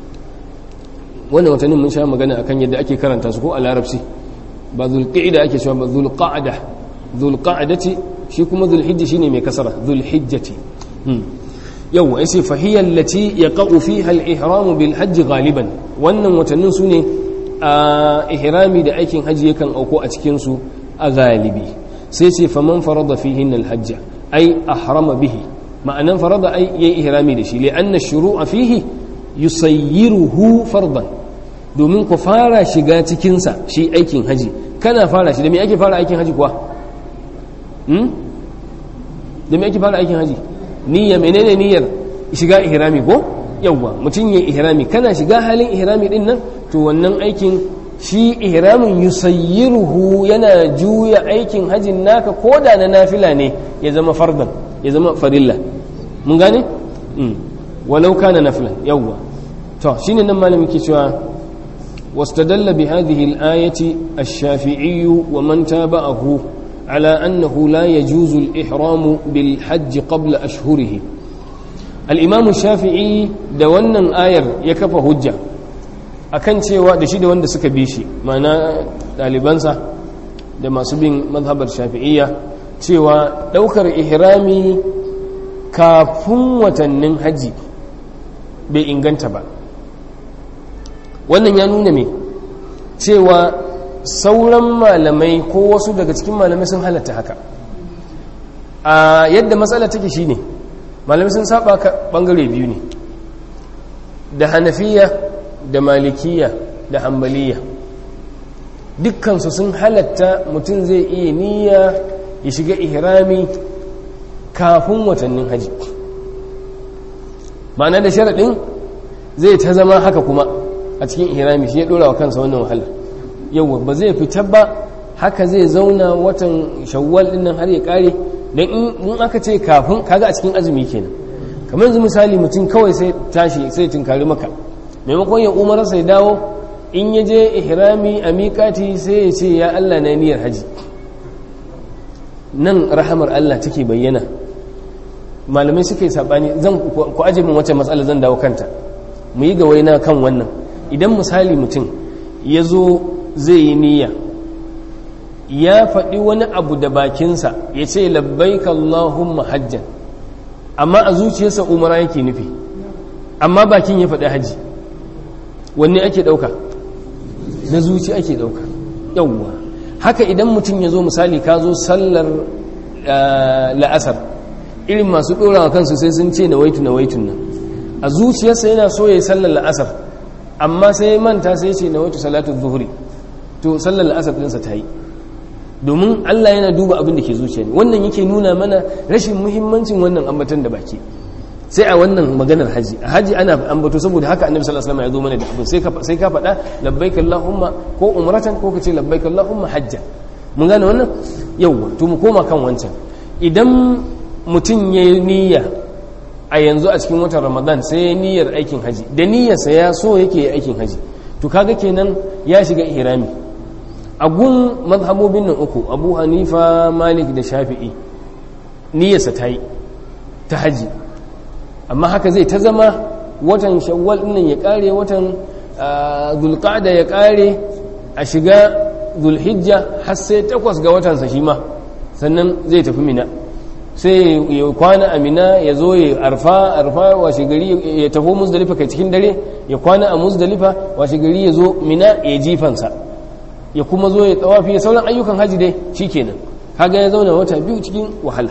wannan watannin mun sha magana akan yadda ake karanta su ko a larabci ba zulqa'ida ake cewa ba zulqa'da zulqa'dati shi kuma zulhijja shine mai kasara zulhijjati yawa yace fa hiya allati yaqa'u fiha al-ihram bil hajj ghaliban wannan watannin sune a ihrami da aikin haji yakan auko a cikin su a galibi sai ce faman farada fihin al-hajj ay ahrama bihi ma'anan farada ay yayi ihrami da shi li'anna ash-shuru'a fihi yusayyiruhu fardan domin ku fara shiga cikinsa shi aikin haji kana fara shi da me ake fara aikin haji kuwa da me ake fara aikin haji niyya menene niyyar shiga ihrami ko yawwa mutum ya ihrami kana shiga halin ihrami din nan to wannan aikin shi ihramin yusayyiruhu yana juya aikin hajin naka ko da na nafila ne ya zama fardan ya zama farilla mun gane walau kana nafilan yawwa to shine nan malamin ke cewa واستدل بهذه الآية الشافعي ومن تابعه على أنه لا يجوز الإحرام بالحج قبل أشهره الإمام الشافعي دوانا آير يكفى هجة akan cewa da shi da wanda suka bi shi mana ɗalibansa da masu bin mazhabar shafi'iyya cewa ɗaukar ihrami kafin watannin haji bai inganta ba wannan ya nuna me cewa sauran malamai ko wasu daga cikin malamai sun halatta haka a yadda matsala take shine malamai sun saba ka bangare biyu ne da hanafiya da malikiya da hambaliya dukkansu sun halatta mutum zai iya niyya ya shiga ihrami kafin watannin haji ma'ana da sharaɗin zai ta zama haka kuma a cikin ihrami shi ya ɗora wa kansa wannan wahala yau ba zai fita ba haka zai zauna watan shawwal ɗin nan har ya ƙare don in aka ce kafin kaga a cikin azumi kenan kamar yanzu misali mutum kawai sai tashi sai tunkari maka maimakon ya umarsa ya dawo in ya je ihrami a miƙati sai ya ce ya Allah na niyyar haji nan rahamar Allah take bayyana malamai suka yi saɓani zan ku aje min wacce matsala zan dawo kanta mu yi gawaina kan wannan idan misali mutum ya zo zai yi niyya ya faɗi wani abu da bakinsa ya ce labbaika Allahumma hajjan amma a zuciyarsa umara yake nufi amma bakin ya faɗi haji wanne ake ɗauka na zuci ake ɗauka yawwa haka idan mutum ya zo misali ka zo sallar la'asar irin masu ɗorawa kansu sai sun ce na waitu na waitun nan a zuciyarsa yana so ya yi sallar la'asar amma sai manta sai ce na waitu salatu zuhuri to sallar la'asar ɗinsa ta yi domin Allah yana duba abin da ke zuciya ne wannan yake nuna mana rashin muhimmancin wannan ambatan da baki sai a wannan maganar haji a haji ana ambato saboda haka annabi sallallahu alaihi wasallam ya zo mana da abin sai ka sai ka faɗa labbaik allahumma ko umratan ko kace labbaik allahumma hajja mun gane wannan yawa to mu koma kan wancan idan mutum ya niyya a yanzu a cikin watan ramadan sai ya niyyar aikin haji da niyyarsa ya so yake aikin haji to kaga kenan ya shiga ihrami a gun mazhabobin nan uku abu hanifa malik da shafi'i niyyarsa ta yi ta haji amma haka zai ta zama watan shawwal nan ya kare watan zulqa'da ya kare a shiga zulhijja har sai takwas ga watansa shi ma sannan zai tafi mina sai ya kwana a mina ya zo ya arfa arfa washe gari ya tafi musdalifa kai cikin dare ya kwana a musdalifa washe gari ya zo mina ya jifansa ya kuma zo ya tsawafi ya sauran ayyukan haji dai shikenan kaga ya zauna wata biyu cikin wahala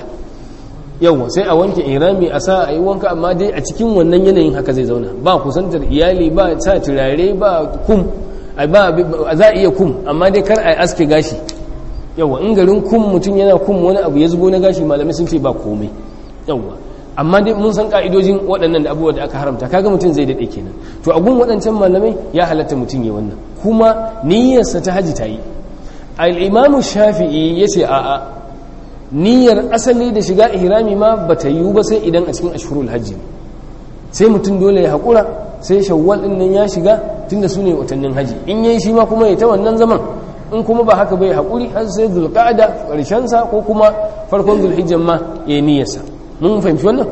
yawa sai a wanke irami a sa a yi wanka amma dai a cikin wannan yanayin haka zai zauna ba kusantar iyali ba sa turare ba kum ba za a iya kum amma dai kar a aske gashi yawa in garin kum mutum yana kum wani abu ya zubo na gashi malamai sun ce ba komai yawa amma dai mun san ka'idojin waɗannan da abubuwa da aka haramta kaga mutum zai daɗe kenan to a gun waɗancan malamai ya halatta mutum ya wannan kuma niyyarsa ta haji ta yi al'imamu shafi'i ya ce a'a niyyar asali da shiga ihrami ma ba ta yiwu ba sai idan a cikin ashhurul hajji sai mutum dole ya haƙura sai shawwal ɗin nan ya shiga tunda su ne watannin haji in yayi shi ma kuma ya ta wannan zaman in kuma ba haka bai haƙuri har sai zulqa'ada ƙarshensa ko kuma farkon zulhijjan ma ya yi niyyarsa mun fahimci wannan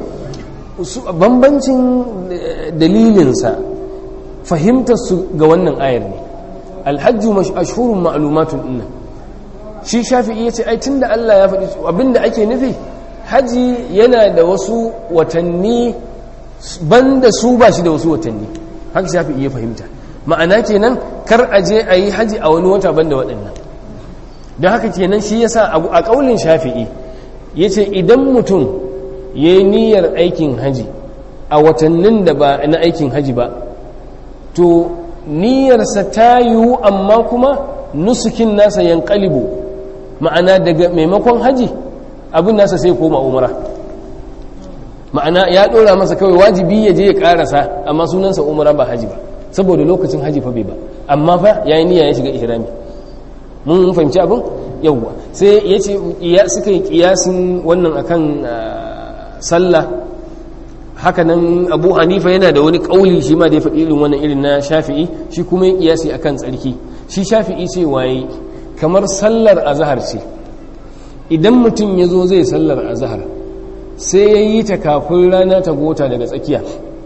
bambancin dalilinsa fahimtar su ga wannan ayar ne alhajju ashhurun ma'lumatun inna shi shafi'i yace ai tunda Allah ya faɗi abinda ake nufi haji yana da wasu watanni banda su ba shi da wasu watanni haka shafi'i ya fahimta ma'ana kenan kar a je a yi haji a wani wata banda waɗannan don haka kenan shi yasa a ƙaulin shafi'i yace idan mutum ya yi niyyar aikin haji a watannin da ba na aikin haji ba to niyyarsa ta yiwu amma kuma nusukin nasa yankalibu ma'ana daga maimakon haji abin nasa sai koma umara ma'ana ya ɗora masa kawai wajibi ya je ya ƙarasa amma sunansa umara ba haji ba saboda lokacin haji fa bai ba amma fa ya yi niyya ya shiga ihrami mun fahimci abin yawwa sai ya ce suka yi kiyasin wannan akan sallah haka nan abu hanifa yana da wani kauli shi ma da ya faɗi irin wannan irin na shafi'i shi kuma ya kiyasi akan tsarki shi shafi'i ce waye kamar sallar azahar ce idan mutum ya zo zai sallar azahar sai ya yi ta kafin rana ta gota daga tsakiya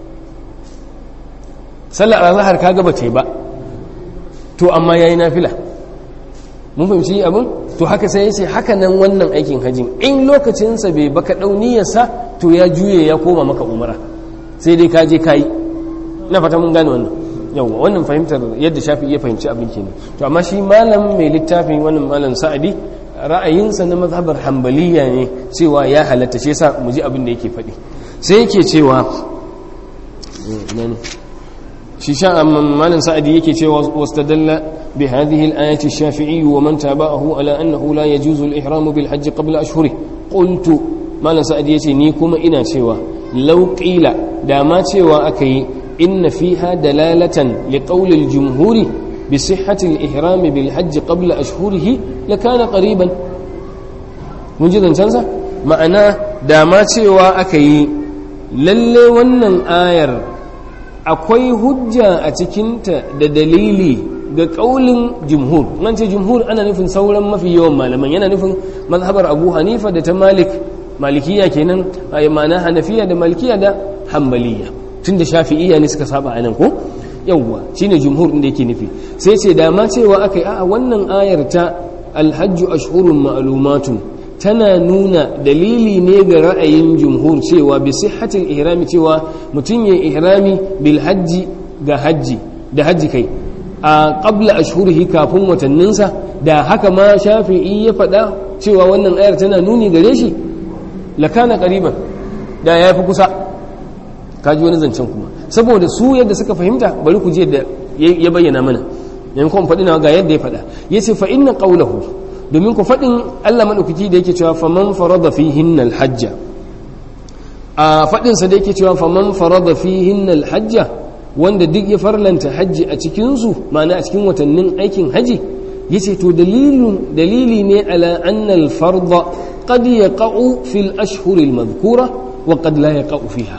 sallar azahar ka gaba ce ba to amma ya yi nafila mun fahimci abin to haka sai ya ce haka nan wannan aikin hajjin in lokacinsa bai baka ɗauniyarsa to ya juye ya koma maka umara sai dai kaje kayi na fata mun gane wannan yawwa wannan fahimtar yadda shafi iya fahimci abin kenan to amma shi malam mai littafin wannan malam sa'adi ra'ayinsa na mazhabar hambaliya ne cewa ya halatta shi yasa mu ji abin da yake faɗi sai yake cewa shi sha malam sa'adi yake cewa wastadalla bi hadhihi al-ayati ash-shafi'i wa man tabi'ahu ala annahu la yajuzu al-ihram bil hajj qabla ashhuri qultu malam sa'adi yace ni kuma ina cewa law qila da ma cewa aka yi inna fiha dalalatan li qawli al-jumhuri bi sihhati al-ihram bil hajj qabla ashhurihi lakana qariban mun ji zancansa ma'ana da ma cewa aka yi lalle wannan ayar akwai hujja a cikinta da dalili ga kaulin jumhur nan ce jumhur ana nufin sauran mafi yawan malaman yana nufin mazhabar abu hanifa da ta malik malikiya kenan a ma'ana hanafiya da malikiya da hambaliya tun da shafi'iyya ne suka saba anan ko yawwa shine jumhur din da yake nufi sai ce da ma cewa akai a'a wannan ayar ta alhajju ashhurun ma'lumatun tana nuna dalili ne ga ra'ayin jumhur cewa bi sihhatil ihrami cewa mutum ya ihrami bil hajji ga hajji da hajji kai a qabla ashhurihi kafin watanninsa da haka ma shafi'i ya faɗa cewa wannan ayar tana nuni gare shi lakana qariban da ya fi kusa kaji wani zancen kuma saboda su yadda suka fahimta bari ku je da ya bayyana mana yankon faɗi na ga yadda ya faɗa yace fa inna qawlahu domin ku faɗin Allah maɗaukaki da yake cewa faman farada fi hinnal hajja a faɗinsa da yake cewa faman farada fi hinnal hajja wanda duk ya farlanta hajji a cikinsu ma'ana a cikin watannin aikin haji ya ce to dalili ne ala annal farda qad yaqa'u fil ashhuril madhkura wa qad la yaqa'u fiha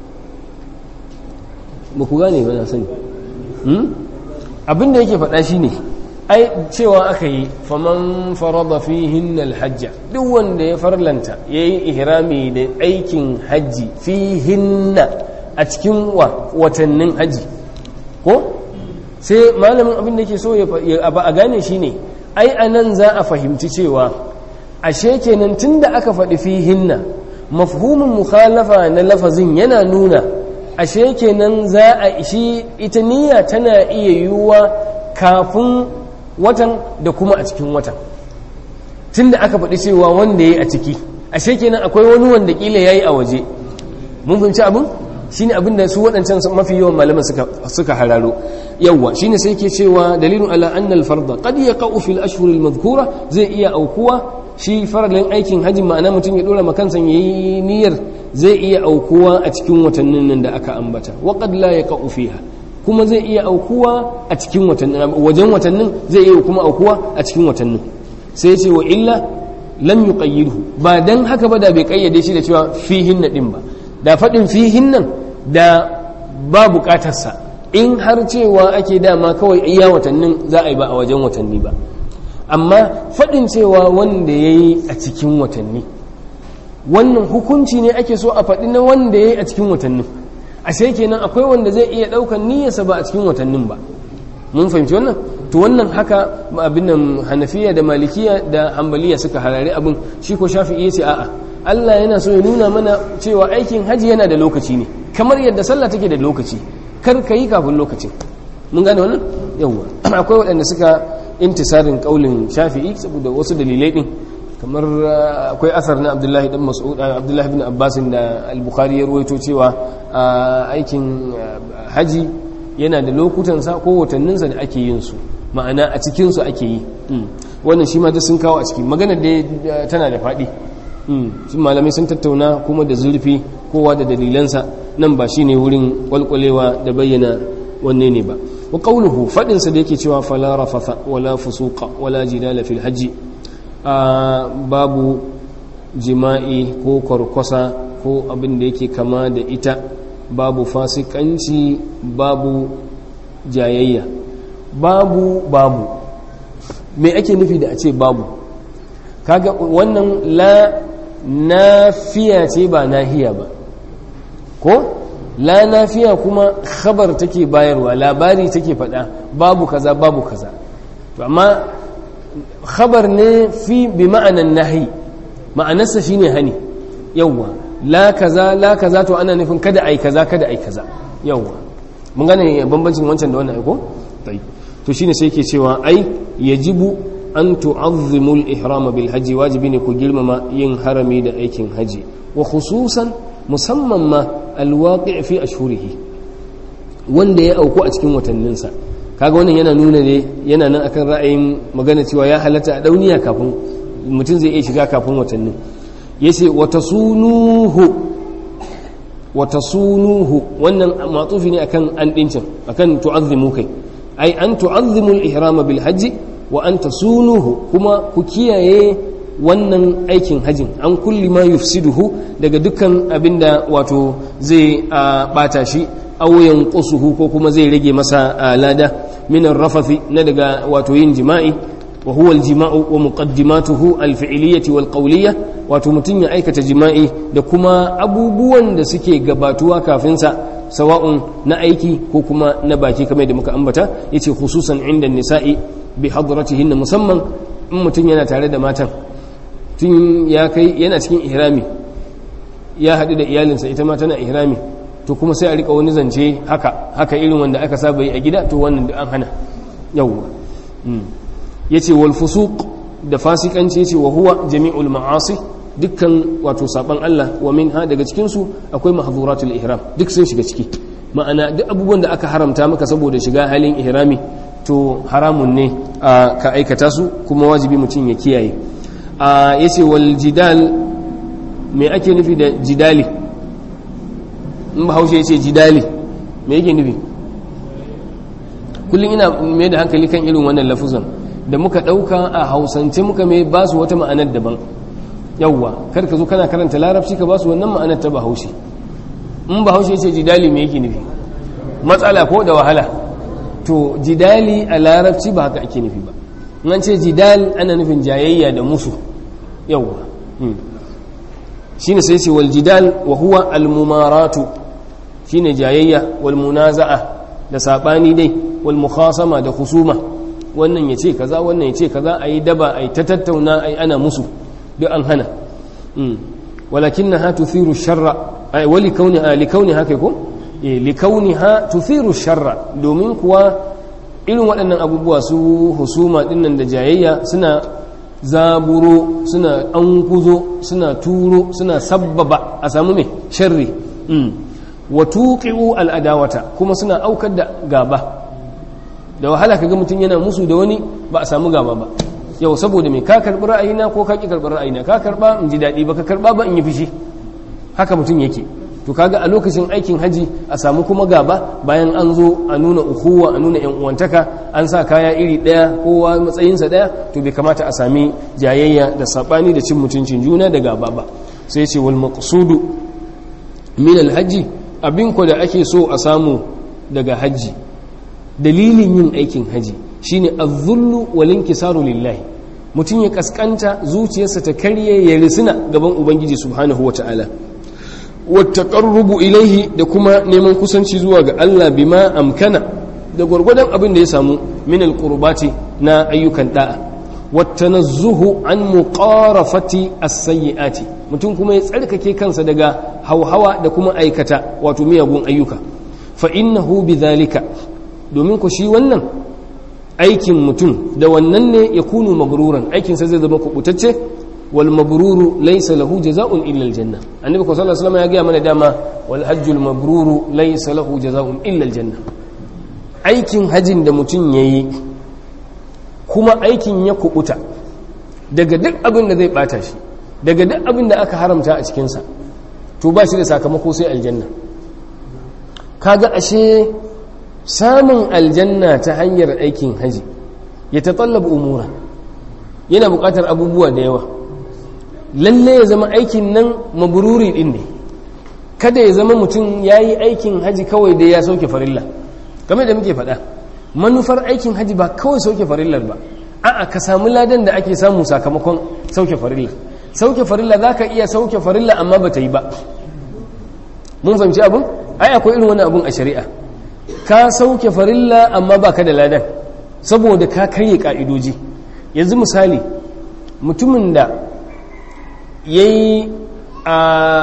ba ku gane ba na sani abin da yake faɗa shine ai cewa aka yi faman farada fihin alhajja duk wanda ya farlanta ya yi ihrami da aikin hajji fihinna a cikin watannin hajji ko sai malamin abin da ke so ya a gane shi ne ai a nan za a fahimci cewa ashe kenan tun da aka faɗi fihinna mafhumin mukhalafa na lafazin yana nuna ashe kenan za a shi ita niyya tana iya yiwuwa kafin watan da kuma a cikin watan tun da aka faɗi cewa wanda ya yi a ciki ashe kenan akwai wani wanda ƙila ya yi a waje mun fahimci abin shi ne abin da su waɗancan mafi yawan malaman suka hararo yawwa shi ne sai ke cewa dalilin ala annal farda qad yaqa'u fil ashhuril madhkura zai iya aukuwa shi faralin aikin hajji ma'ana mutum ya dora makansa yayi niyyar zai iya aukuwa a cikin watannin nan da aka ambata wa qad la yaqa'u fiha kuma zai iya aukuwa a cikin watannin wajen watannin zai iya kuma aukuwa a cikin watannin sai ce wa illa lam yuqayyidhu ba dan haka ba da bai kayyade shi da cewa fihin na din ba da fadin fihin nan da ba bukatar sa in har cewa ake dama kawai iya watannin za a yi ba a wajen watanni ba amma fadin cewa wanda yayi a cikin watanni wannan hukunci ne ake so a faɗi na wanda yayi a cikin watannin ashe kenan akwai wanda zai iya daukan niyyarsa ba a cikin watannin ba mun fahimci wannan to wannan haka abin nan hanafiya da malikiya da hambaliya suka harare abin shi ko shafi'i yace a'a Allah yana so ya nuna mana cewa aikin haji yana da lokaci ne kamar yadda sallah take da lokaci kar ka yi kafin lokacin mun gane wannan yawwa akwai waɗanda suka intisarin kaulin shafi'i saboda wasu dalilai din kamar akwai asar na abdullahi dan mas'ud abdullahi bin abbas da al-bukhari ya ruwaito cewa aikin haji yana da lokutansa ko watanninsa da ake yin su ma'ana a cikin su ake yi wannan shi ma duk sun kawo a ciki maganar da tana da faɗi shi malamai sun tattauna kuma da zurfi kowa da dalilansa nan ba shine wurin kwalkwalewa da bayyana wanne ne ba wa qawluhu fadin sa da yake cewa fala rafatha wala fusuqa wala jidala fil hajji babu jima'i ko kwarkwasa ko abin da yake kama da ita babu fasikanci babu jayayya babu babu me ake nufi da a ce babu kaga wannan la nafiya ce ba nahiya ba ko la nafiya kuma khabar take bayarwa labari take faɗa babu kaza babu kaza to amma khabar ne fi bi ma'anan nahi ma'anarsa shine hani yawwa la kaza la kaza to ana nufin kada ai kaza kada ai kaza yawwa mun gane bambancin wancan da wannan aiko tai to shine sai yake cewa ai yajibu an tu'azzimu al-ihram bil hajji wajibi ne ku girmama yin harami da aikin haji wa khususan musamman ma alwaqi' fi ashhurihi wanda ya auku a cikin watanninsa kaga wannan yana nuna ne yana nan akan ra'ayin magana cewa ya halatta a dauniya kafin mutum zai iya shiga kafin watannin yace wata sunuhu wata sunuhu wannan matsufi ne akan an dincin akan tu'azzimu kai ai an tu'azzimu al-ihram bil hajji wa an tasunuhu kuma ku kiyaye wannan aikin hajjin an kulli ma yufsiduhu daga dukkan abinda wato zai bata shi aw yanqusuhu ko kuma zai rage masa lada min ar-rafathi na daga wato yin jima'i wa huwa al-jima'u wa muqaddimatuhu al-fi'liyyah wal qawliyyah wato mutun ya aikata jima'i da kuma abubuwan da suke gabatuwa kafin sa sawa'un na aiki ko kuma na baki kamar da muka ambata yace khususan inda nisa'i bi hadratihinna musamman in mutun yana tare da matan tun ya kai yana cikin ihrami ya haɗu da iyalinsa ita ma tana ihrami to kuma sai a rika wani zance haka haka irin wanda aka saba yi a gida to wannan da an hana yawwa yace wal fusuq da fasikanci yace wa huwa jami'ul ma'asi dukkan wato saban Allah wa minha daga cikin su akwai mahdhuratul ihram duk sun shiga ciki ma'ana duk abubuwan da aka haramta maka saboda shiga halin ihrami to haramun ne ka aikata su kuma wajibi mutum ya kiyaye ya ce wal jidal me ake nufi da jidali in ba haushe ya ce jidali me yake nufi kullum ina mai da hankali kan irin wannan lafuzan da muka ɗauka a hausance muka mai ba su wata ma'anar daban yawwa kar ka zo kana karanta larabci ka ba su wannan ma'anar ta bahaushe in bahaushe ya ce jidali me yake nufi matsala ko da wahala to jidali a larabci ba haka ake nufi ba in an ce jidal ana nufin jayayya da musu yawwa shine sai ce wal jidal wa huwa al mumaratu shine jayayya wal munaza'a da sabani dai wal mukhasama da khusuma wannan yace kaza wannan yace kaza ayi daba ayi ta tattauna ayi ana musu duk an hana walakinnaha tuthiru sharra ay wali kauniha li kauniha kai ko eh li kauniha tuthiru sharra domin kuwa irin waɗannan abubuwa su husuma dinnan da jayayya suna zaburo suna ankuzo suna turo suna sabbaba a samu mai sharri wa tuqi'u al'adawata kuma suna aukar da gaba da wahala kaga mutum yana musu da wani ba a samu gaba ba yau saboda mai ka karɓi ra'ayina ko ka ƙi karɓi ra'ayina ka karɓa in ji daɗi ba ka karɓa ba in yi fushi haka mutum yake to kaga a lokacin aikin haji a samu kuma gaba bayan an zo a nuna ukuwa a nuna yan uwantaka an sa kaya iri daya kowa matsayinsa daya to bai kamata a sami jayayya da sabani da cin mutuncin juna da gaba ba sai ce wal maqsudu min al haji abin ko da ake so a samu daga haji dalilin yin aikin haji shine az-zullu wal inkisaru lillahi mutum ya kaskanta zuciyarsa ta karye ya risina gaban ubangiji subhanahu wataala wattaqarrubu ilaihi da kuma neman kusanci zuwa ga Allah bima amkana da gwargwadon abin da ya samu min alqurbati na ayyukan da'a wattanazzuhu an muqarafati as-sayyiati mutum kuma ya tsarkake kansa daga hauhawa da kuma aikata wato miyagun ayyuka fa innahu bidhalika domin ku shi wannan aikin mutum da wannan ne ya kunu magruran aikinsa zai zama kubutacce wal mabruru laysa lahu jazaa'un illa aljanna annabi sallallahu alaihi wasallam ya ga mana dama wal hajjul mabruru laysa lahu jazaa'un illa aljanna aikin hajin da mutum yayi kuma aikin ya kubuta daga duk abin da zai bata shi daga duk abin da aka haramta a cikin sa to ba shi da sakamako sai aljanna kaga ashe samun aljanna ta hanyar aikin haji ya tatallaba umura yana buƙatar abubuwa da yawa lalle ya zama aikin nan mabururi din ne kada ya zama mutum ya yi aikin haji kawai da ya sauke farilla kamar da muke faɗa manufar aikin haji ba kawai sauke farillar ba a'a ka samu ladan da ake samu sakamakon sauke farilla sauke farilla za ka iya sauke farilla amma ba ta yi ba mun fahimci abin ai akwai irin wani abun a shari'a ka sauke farilla amma ba ka da ladan saboda ka karye ka'idoji yanzu misali mutumin da ya yi a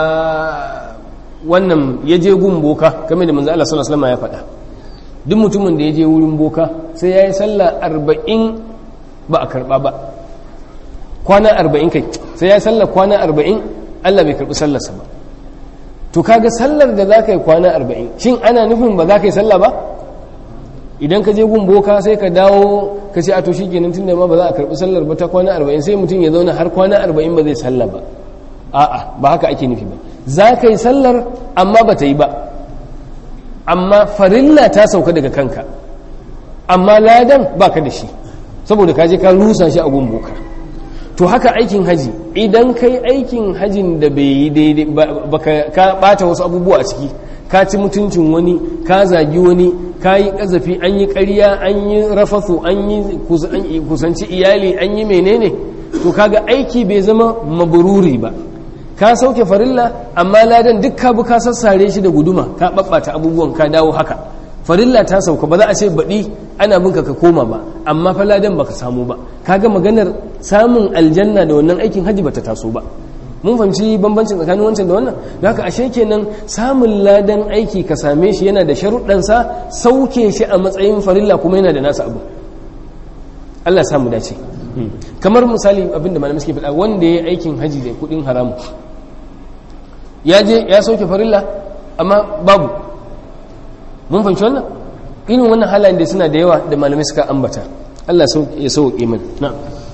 wannan ya je gun boka kamar da manzo Allah sallallahu alaihi ya faɗa duk mutumin da ya je wurin boka sai ya yi sallah arba'in ba a karɓa ba kwana arba'in kai sai ya yi sallah kwana arba'in Allah bai karɓi sallarsa ba to kaga sallar da za ka yi kwana arba'in shin ana nufin ba za ka yi sallah ba idan ka je gun boka sai ka dawo ka ce a to shikenan tunda ma ba za a karbi sallar ba ta kwana arba'in sai mutum ya zauna har kwana arba'in ba zai sallah ba a'a ba haka ake nufi ba za ka yi sallar amma ba ta yi ba amma farilla ta sauka daga kanka amma ladan ba ka da shi saboda ka je ka rusa shi a gumboka to haka aikin haji idan kai aikin hajin da bai yi daidai ba ka bata wasu abubuwa a ciki ka ci mutuncin wani ka zagi wani ka yi ƙazafi an yi ƙarya an yi rafasu an yi kusanci iyali an yi menene to kaga aiki bai zama mabururi ba ka sauke farilla amma ladan duk ka bi ka sassare shi da guduma ka babbata abubuwan ka dawo haka farilla ta sauka ba za a ce baɗi ana binka ka koma ba amma fa ladan baka samu ba kaga maganar samun aljanna da wannan aikin haji bata taso ba mun fahimci bambancin tsakanin wancan da wannan da haka ashe kenan samun ladan aiki ka same shi yana da sharuɗansa sauke shi a matsayin farilla kuma yana da nasa abu Allah samu dace kamar misali abinda malamai suke faɗa wanda ya yi aikin haji da kuɗin haramu ya je ya sauke farilla amma babu mun fahimci wannan irin wannan halayen da suna da yawa da malamai suka ambata Allah ya sauke min na'am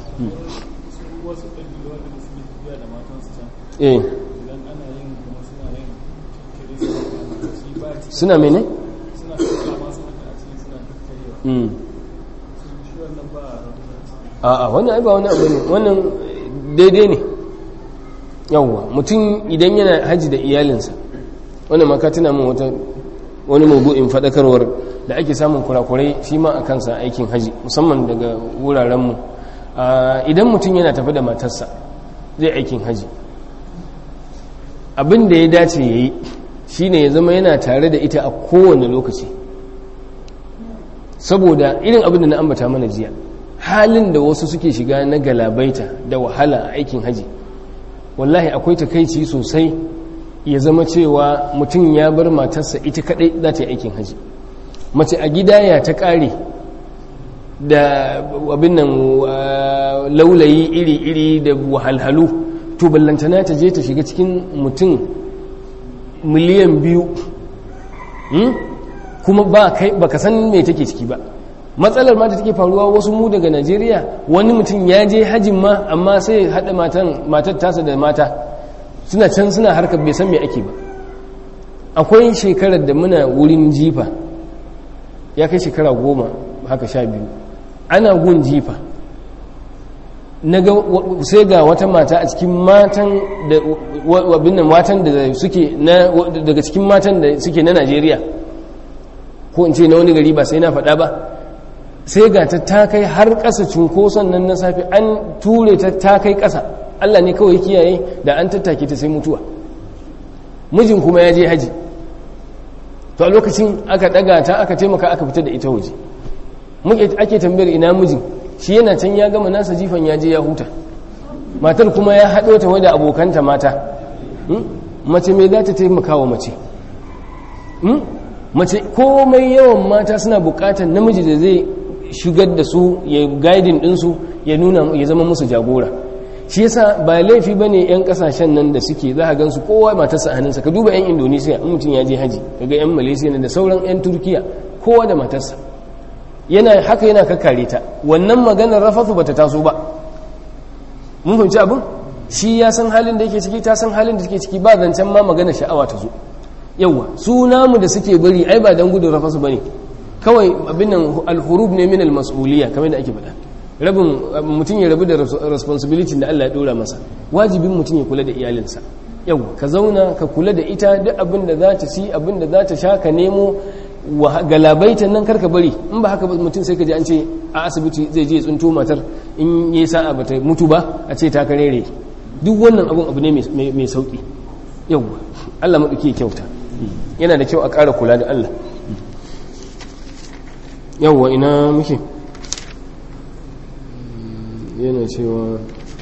eh suna mene? a'a wannan ai ba wani abu ne wannan daidai ne yawwa mutum idan yana haji da iyalinsa wannan maka tuna min wata wani mabu'in fadakarwar da ake samun kurakurai shi ma a kansa aikin haji musamman daga wurarenmu idan mutum yana tafi da matarsa zai aikin haji abin da ya dace ya yi shi ne ya zama yana tare da ita a kowane lokaci saboda irin abin da na ambata mana jiya halin da wasu suke shiga na galabaita da wahala a aikin haji wallahi akwai takaici sosai ya zama cewa mutum ya bar matarsa ita kadai za ta yi aikin haji mace a gida ya ta kare da abin nan laulayi iri-iri da wahalhalu to ballantana ta je ta shiga cikin mutum miliyan biyu kuma ba ka san me take ciki ba matsalar ma da take faruwa wasu mu daga najeriya wani mutum ya je hajjin ma amma sai haɗa matar tasa da mata suna can suna harkar bai san me ake ba akwai shekarar da muna wurin jifa ya kai shekara goma haka sha biyu ana gun jifa sai ga wata mata a cikin matan da wabin matan da suke daga cikin matan da suke na Najeriya ko in ce na wani gari ba sai na faɗa ba sai ga ta ta kai har ƙasa cunkoson nan na safe an ture ta ta kai ƙasa Allah ne kawai kiyaye da an tattake ta sai mutuwa mijin kuma ya je haji to a lokacin aka ɗaga ta aka taimaka aka fita da ita waje muke ake tambayar ina mijin shi yana can ya gama nasa jifan ya je ya huta matar kuma ya haɗo ta wadda abokanta mata mace mai za ta taimaka wa mace mace komai yawan mata suna buƙatar namiji da zai shigar da su ya gaidin ɗinsu ya nuna ya zama musu jagora shi yasa ba laifi ba ne 'yan ƙasashen nan da suke za a gansu kowa matarsa a hannunsa ka duba 'yan indonesiya in mutum ya je haji kaga 'yan malaysia da sauran 'yan turkiya kowa da matarsa yana haka yana kakkare ta wannan maganar rafatu bata taso ba mun fahimci abin shi ya san halin da yake ciki ta san halin da take ciki ba zancen ma magana sha'awa ta zo yawa su namu da suke bari ai ba dan gudun rafasu bane kawai abin nan alhurub ne min almas'uliyya kamar da ake faɗa rabin mutum ya rabu da responsibility da Allah ya dora masa wajibin mutum ya kula da iyalinsa yau ka zauna ka kula da ita duk abin da za ta ci abin da za ta sha ka nemo galabaitan nan karka bari in ba haka mutum sai ka ji an ce a asibiti zai je tsunto matar in yi sa'a ba ta mutu ba a ce ta karere duk wannan abun abu ne mai sauki yau Allah maɗauki kyauta yana da kyau a ƙara kula da Allah yauwa ina muke yana cewa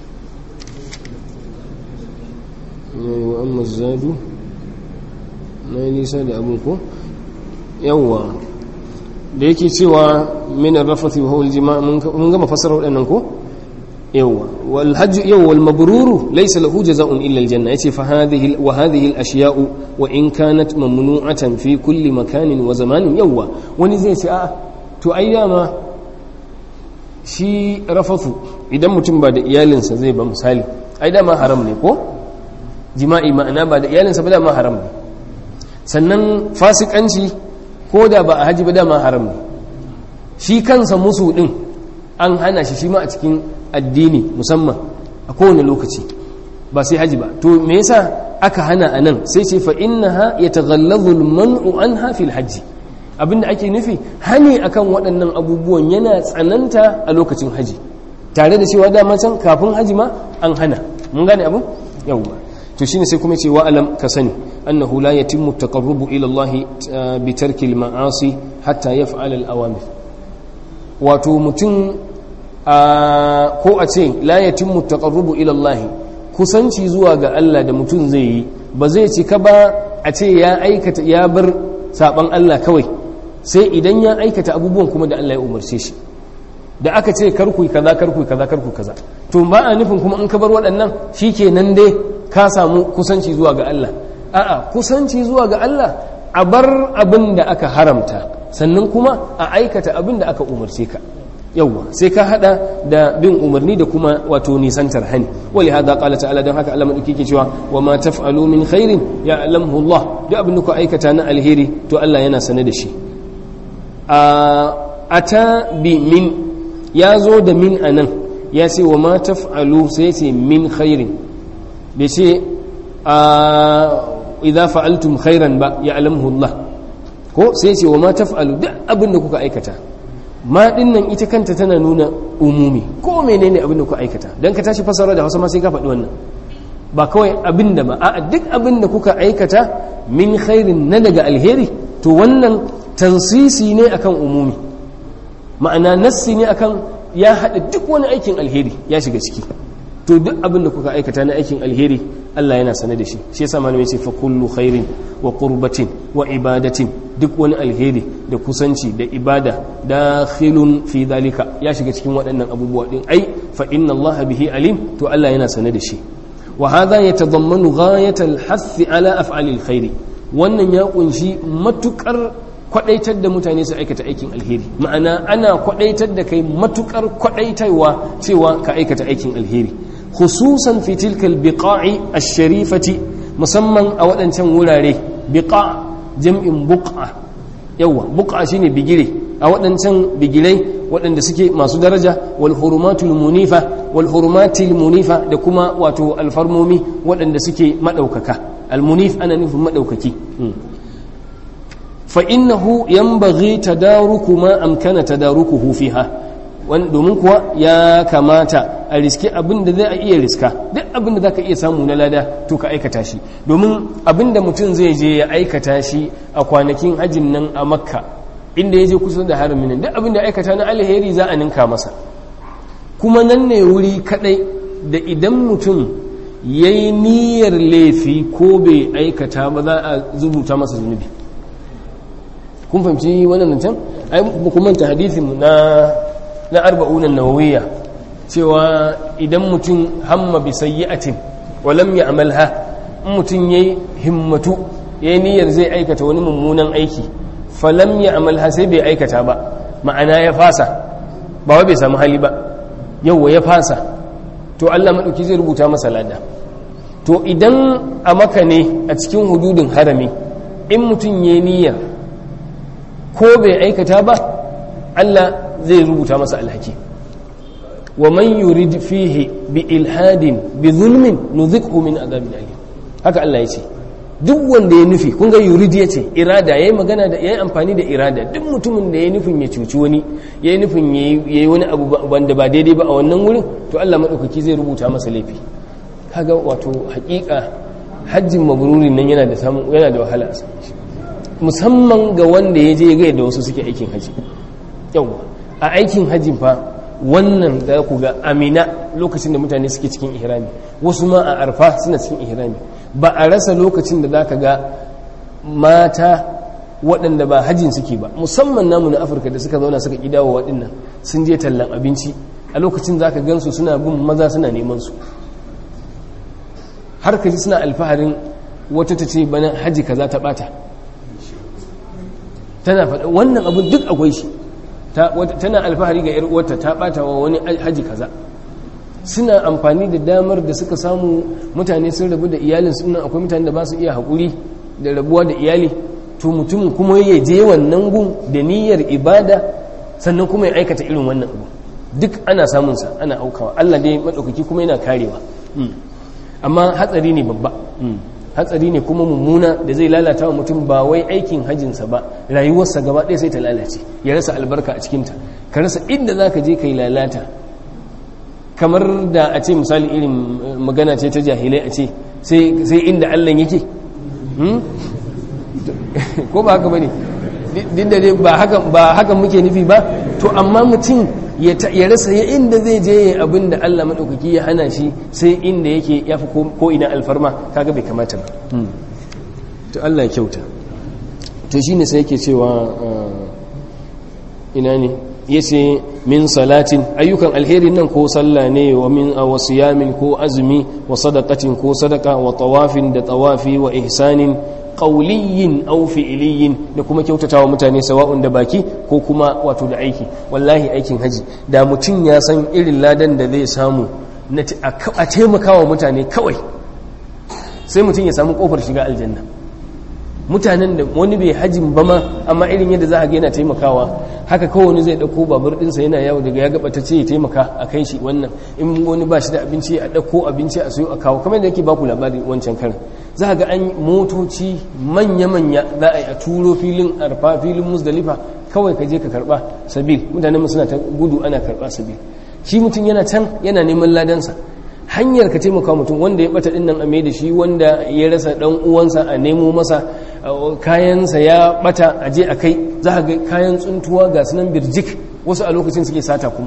yayi wa amma zadu na yi nisa da abin ko yawwa da yake cewa min ar-rafathi wa huwa al-jima' mun gama fasara wadannan ko yawwa wal hajj yawwa wal mabruru laysa lahu jazaa'un illa al-janna yace fa hadhihi wa hadhihi al-ashya'u wa in kanat mamnu'atan fi kulli makanin wa zamanin yawwa wani zai ce a to ai dama shi rafathu idan mutum ba da iyalinsa zai ba misali ai dama haram ne ko jima'i ma'ana ba da iyalinsa ba dama haram ne sannan fasikanci ko da ba a haji ba dama haram ne shi kansa musu din an hana shi shi ma a cikin addini musamman a kowane lokaci ba sai haji ba to me yasa aka hana a nan sai ce fa innaha yataghallazu al-man'u anha fil hajji abinda ake nufi hani akan waɗannan abubuwan yana tsananta a lokacin haji tare da cewa dama can kafin haji ma an hana mun gane abin yawwa to shine sai kuma ce wa alam ka sani annahu la yatimmu taqarrubu ila Allah bi tarki al-ma'asi hatta yaf'ala al-awamir wato mutum ko a ce la yatimmu taqarrubu ila Allah kusanci zuwa ga Allah da mutum zai yi ba zai cika ba a ce ya aikata ya bar saban Allah kawai sai idan ya aikata abubuwan kuma da Allah ya umarce shi da aka ce karku kaza karku kaza karku kaza to ba a nufin kuma in ka bar waɗannan shikenan dai ka samu kusanci zuwa ga Allah a'a kusanci zuwa ga Allah a bar abin da aka haramta sannan kuma a aikata abin da aka umarce ka yawwa sai ka hada da bin umarni da kuma wato nisantar hani wali hada qala ta'ala dan haka Allah madauki ke cewa wa ma taf'alu min khairin ya'lamuhu Allah duk abin da ku aikata na alheri to Allah yana sane da shi a ata bi min ya zo da min anan ya ce wa ma taf'alu sai ce min khairin bai ce a idza fa'altum khairan ba ya'lamuhu Allah ko sai ce wa ma taf'alu duk abin da kuka aikata ma dinnan ita kanta tana nuna umumi ko menene abin da kuka aikata dan ka tashi fasara da Hausa ma sai ka faɗi wannan ba kawai abin da ba a duk abin da kuka aikata min khairin na daga alheri to wannan tansisi ne akan umumi ma'ana nassi ne akan ya haɗa duk wani aikin alheri ya shiga ciki to duk abin da kuka aikata na aikin alheri Allah yana sane da shi shi yasa malamai ce fa kullu khairin wa qurbatin wa ibadatin duk wani alheri da kusanci da ibada dakhilun fi dalika ya shiga cikin waɗannan abubuwa din ai fa inna Allah bihi alim to Allah yana sane da shi wa hadha yatadammanu ghayatal hath ala af'alil khairi wannan ya kunshi matukar kwadaitar da mutane su aikata aikin alheri ma'ana ana kwadaitar da kai matukar kwadaitarwa cewa ka aikata aikin alheri khususan fi tilka albiqa'i ash-sharifati musamman a waɗancan wurare biqa jam'in buqa yawa buqa shine bigire a waɗancan bigirai waɗanda suke masu daraja wal hurumatul munifa wal hurumatil munifa da kuma wato alfarmomi waɗanda suke madaukaka al munif ana nufin madaukaki فإنه ينبغي تدارك ما أمكن تداركه فيها domin kuwa ya kamata a riske abin da zai iya riska duk abin da za ka iya samu na lada to ka aikata shi domin abin da mutum zai je ya aikata shi a kwanakin hajjin nan a makka inda ya je kusa da haramin nan duk abin da aikata na alheri za a ninka masa kuma nan ne wuri kadai da idan mutum ya yi niyyar laifi ko bai aikata ba za a zubuta masa zunubi kun fahimci wannan can ai ku manta hadisin na na arba'una nawawiyya cewa idan mutum hamma bi sayyi'atin wa lam ya'malha in mutum yayi himmatu yayi niyyar zai aikata wani mummunan aiki fa lam ya'malha sai bai aikata ba ma'ana ya fasa ba wai bai samu hali ba yawa ya fasa to Allah madauki zai rubuta masa lada to idan a maka ne a cikin hududin harami in mutum yayi niyyar ko bai aikata ba Allah zai rubuta masa alhaki wa man yurid fihi bi ilhadin bi zulmin nuzikhu min adhabin alim haka Allah ya ce duk wanda ya nufi kun ga yurid ya ce irada yayi magana da yayi amfani da irada duk mutumin da yayi nufin ya cuci wani yayi nufin yayi wani abu wanda ba daidai ba a wannan wurin to Allah madaukaki zai rubuta masa laifi kaga wato hakika hajjin mabrurin nan yana da samu yana da wahala a musamman ga wanda ya je ga yadda wasu suke aikin haji yawa a aikin hajjin fa wannan da ku ga amina lokacin da mutane suke cikin ihrami wasu ma a arfa suna cikin ihrami ba a rasa lokacin da zaka ga mata waɗanda ba hajjin suke ba musamman namu na afirka da suka zauna suka kidawa waɗannan sun je tallan abinci a lokacin zaka gansu suna bin maza suna neman su har kaji suna alfaharin wata ta ce bana hajji kaza ta bata tana faɗa wannan abu duk akwai shi tana alfahari ga yar uwarta ta bata wa wani haji kaza suna amfani da damar da suka samu mutane sun rabu da iyalin suna akwai mutane da ba su iya haƙuri da rabuwa da iyali to mutumin kuma ya je wannan gun da niyyar ibada sannan kuma ya aikata irin wannan abu duk ana samunsa ana aukawa Allah dai maɗaukaki kuma yana karewa amma hatsari ne babba hatsari ne kuma mummuna da zai lalata wa mutum ba wai aikin hajjinsa ba rayuwarsa gaba ɗaya sai ta lalace ya rasa albarka a cikinta ka rasa inda za ka je ka yi lalata kamar da a ce misali irin magana ce ta jahilai a ce sai inda allah yake ko ba haka ba ne duk da dai ba hakan muke nufi ba to amma mutum ya rasa ya inda zai je abin da Allah maɗaukaki ya hana shi sai inda yake ya fi ko ina alfarma kaga bai kamata ba to Allah ya kyauta to shi ne sai yake cewa ina ne ya ce min salatin ayyukan alheri nan ko sallah ne wa min a wasiyamin ko azumi wa sadaqatin ko sadaka wa tawafin da tawafi wa ihsanin qauliyin aw fi'liyin da kuma kyautatawa mutane sawa'un da baki ko kuma wato da aiki wallahi aikin haji da mutum ya san irin ladan da zai samu a taimakawa mutane kawai sai mutum ya samu kofar shiga aljanna mutanen da wani bai hajin ba ma amma irin yadda za a ga yana taimakawa haka kawai wani zai dauko babur dinsa yana yawo daga ya gaba ta ce ya taimaka a kai shi wannan in wani ba shi da abinci a dauko abinci a sayo a kawo kamar da yake baku labari wancan karin za ga an motoci manya-manya za a yi a turo filin arfa filin musdalifa kawai ka je ka karba sabil mutanen mu suna ta gudu ana karba sabil shi mutum yana can yana neman ladansa hanyar ka taimaka mutum wanda ya bata din nan a da shi wanda ya rasa dan uwansa a nemo masa kayansa ya bata a je a kai za ga kayan tsuntuwa ga sunan birjik wasu a lokacin suke sata kuma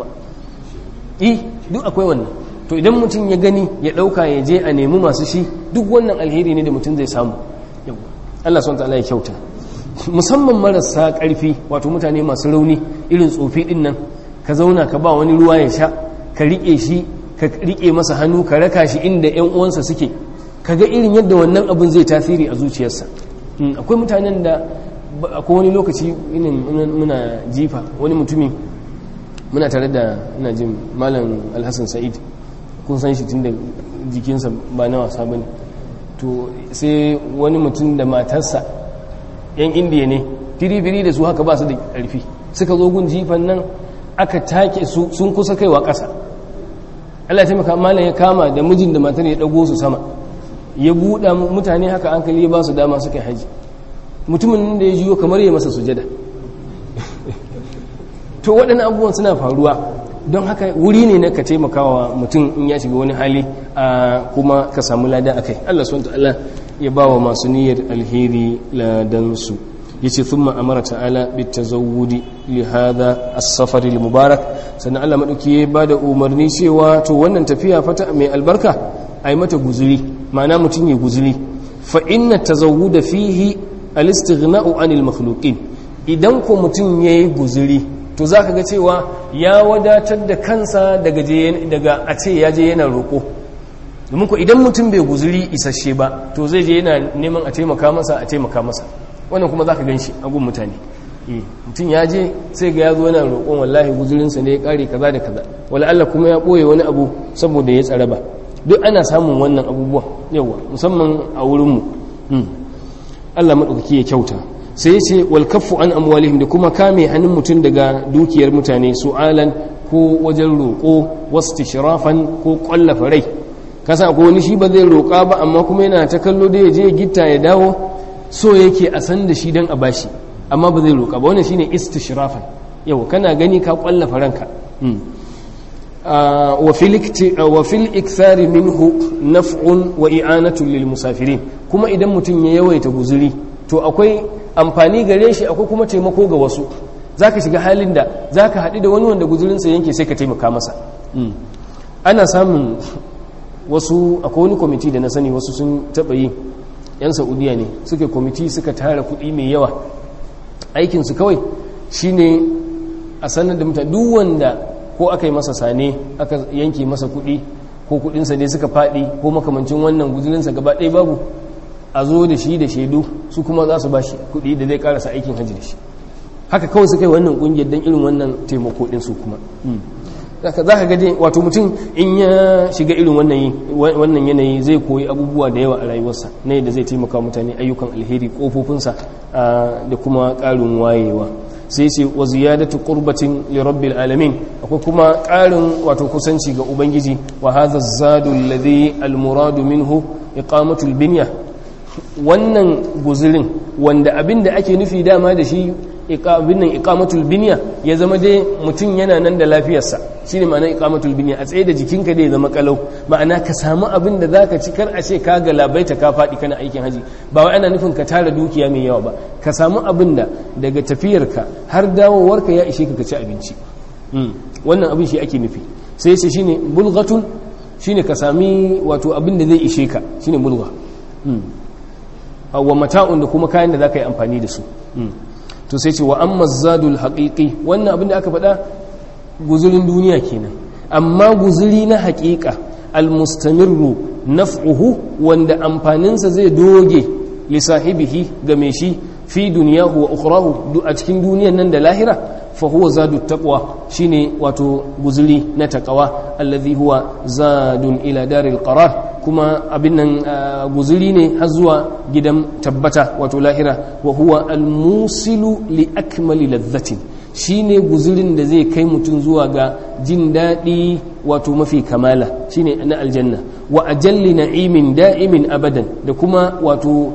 i duk akwai wannan to idan mutum ya gani ya dauka ya je a nemi masu shi duk wannan alheri ne da mutum zai samu Allah subhanahu ta'ala ya kyauta musamman marasa karfi wato mutane masu rauni irin tsofi din nan ka zauna ka ba wani ruwa ya sha ka rike shi ka rike masa hannu ka raka shi inda yan uwansa suke ka ga irin yadda wannan abin zai tasiri a zuciyarsa akwai mutanen da akwai wani lokaci muna jifa wani mutumi muna tare da ina jin malam alhassan sa'id kun san shi tun da jikinsa ba na wasa ba ne to sai wani mutum da matarsa yan indiya ne firi-firi da su haka ba su da ƙarfi suka zo gun jifan nan aka take su sun kusa kaiwa ƙasa Allah ya taimaka malam ya kama da mijin da matar ya dago su sama ya buɗa mutane haka hankali ya ba su dama suka haji mutumin da ya jiyo kamar ya masa sujada to waɗannan abubuwan suna faruwa don haka wuri ne na ka taimakawa mutum in ya shiga wani hali a kuma ka samu lada a kai Allah SWT Allah ya ba wa masu niyyar alheri ladansu ya ce thumma amara ta'ala bitazawudi li hadha as-safar al-mubarak sannan Allah madauki ya ba da umarni cewa to wannan tafiya fata mai albarka ai mata guzuri ma'ana mutum ya guzuri fa inna tazawuda fihi al-istighna'u 'anil makhluqin idan ko mutum yayi guzuri to zaka ga cewa ya wadatar da kansa daga daga a ce ya je yana roko domin ko idan mutum bai guzuri isasshe ba to zai je yana neman a taimaka masa a taimaka masa wannan kuma zaka ganshi a gun mutane mutum ya je sai ga ya zo yana roƙon wallahi guzurinsa ne ya ƙare kaza da kaza wala Allah kuma ya ɓoye wani abu saboda ya tsara ba duk ana samun wannan abubuwa yawa musamman a wurinmu Allah maɗaukaki ya kyauta sai ya ce wal kaffu an amwalihim da kuma kame hannun mutum daga dukiyar mutane su'alan ko wajen roƙo wasu tishrafan ko ƙwallafa rai kasa ko wani shi ba zai roƙa ba amma kuma yana ta kallo da ya je gitta ya dawo so yake a san da shi don a bashi amma ba zai roƙa ba wannan shine istishrafan yau kana gani ka ƙwallafa ranka wa fil ikthari minhu naf'un wa i'anatun lil musafirin kuma idan mutum ya yawaita guzuri to akwai amfani gare shi akwai kuma taimako ga wasu zaka shiga halin da zaka haɗu da wani wanda guzurinsa yanke sai ka taimaka masa ana samun wasu akwai wani kwamiti da na sani wasu sun taɓa yi 'yan saudiya ne suka kwamiti suka tara kuɗi mai yawa aikinsu kawai shine a sanar da mutane duk wanda ko aka yi masa sane aka yanke masa kuɗi ko kuɗinsa ne suka faɗi ko makamancin wannan guzurinsa gaba ɗaya babu a zo da shi da shaidu su kuma za su ba shi kuɗi da zai karasa aikin hajji da shi haka kawai suka yi wannan ƙungiyar don irin wannan taimako ɗin su kuma za ka gade wato mutum in ya shiga irin wannan yanayi zai koyi abubuwa da yawa a rayuwarsa na yadda zai taimaka mutane ayyukan alheri kofofinsa da kuma ƙarin wayewa sai ce wa ziyadatu qurbatin li rabbil alamin akwai kuma ƙarin wato kusanci ga ubangiji wa hadha zadu alladhi almuradu minhu iqamatul binya wannan guzurin wanda abinda ake nufi dama da shi abin nan iqamatul binya ya zama dai mutum yana nan da lafiyarsa shine ma'ana iqamatul binya a tsaye da jikinka dai zama kalau ma'ana ka samu abin da zaka ci kar a ce ka ga labaita ka faɗi kana aikin haji ba wai ana nufin ka tara dukiya mai yawa ba ka samu abin da daga tafiyarka har dawowarka ya ishe ka ka ci abinci wannan abin shi ake nufi sai ce shine bulghatun shine ka sami wato abin da zai ishe ka shine bulgha wa mata'un da kuma kayan da zaka yi amfani da su to sai ce wa amma zadul haqiqi wannan abin da aka faɗa guzurin duniya kenan amma guzuri na haƙiƙa almustamirru naf'uhu wanda amfaninsa zai doge li sahibihi ga mai shi fi duniyahu wa ukhrahu a cikin duniyan nan da lahira fa huwa zadu taqwa shine wato guzuri na taqwa alladhi huwa zadun ila daril qarar kuma abin nan guzuri ne har zuwa gidan tabbata wato lahira wa huwa almusilu li akmali ladhatin shine guzurin da zai kai mutum zuwa ga jin daɗi wato mafi kamala shine na aljanna wa ajalli na'imin da'imin abadan da kuma wato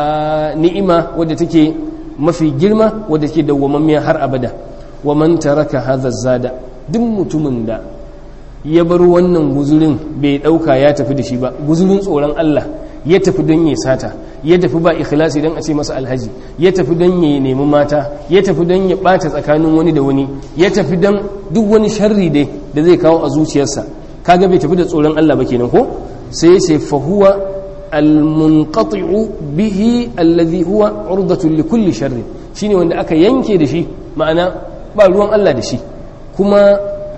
ni'ima wadda take mafi girma wadda take dawwamammiya har abada wa man taraka hadha zada duk mutumin da ya bar wannan guzurin bai dauka ya tafi da shi ba guzurin tsoron Allah ya tafi don ya sata ya tafi ba ikhlasi don a ce masa alhaji ya tafi don ya nemi mata ya tafi don ya bata tsakanin wani da wani ya tafi don duk wani sharri dai da zai kawo a zuciyarsa kaga bai tafi da tsoron Allah ba kenan ko sai ya ce fa huwa almunqati'u bihi alladhi huwa urdatu likulli sharri shine wanda aka yanke da shi ma'ana ba ruwan Allah da shi kuma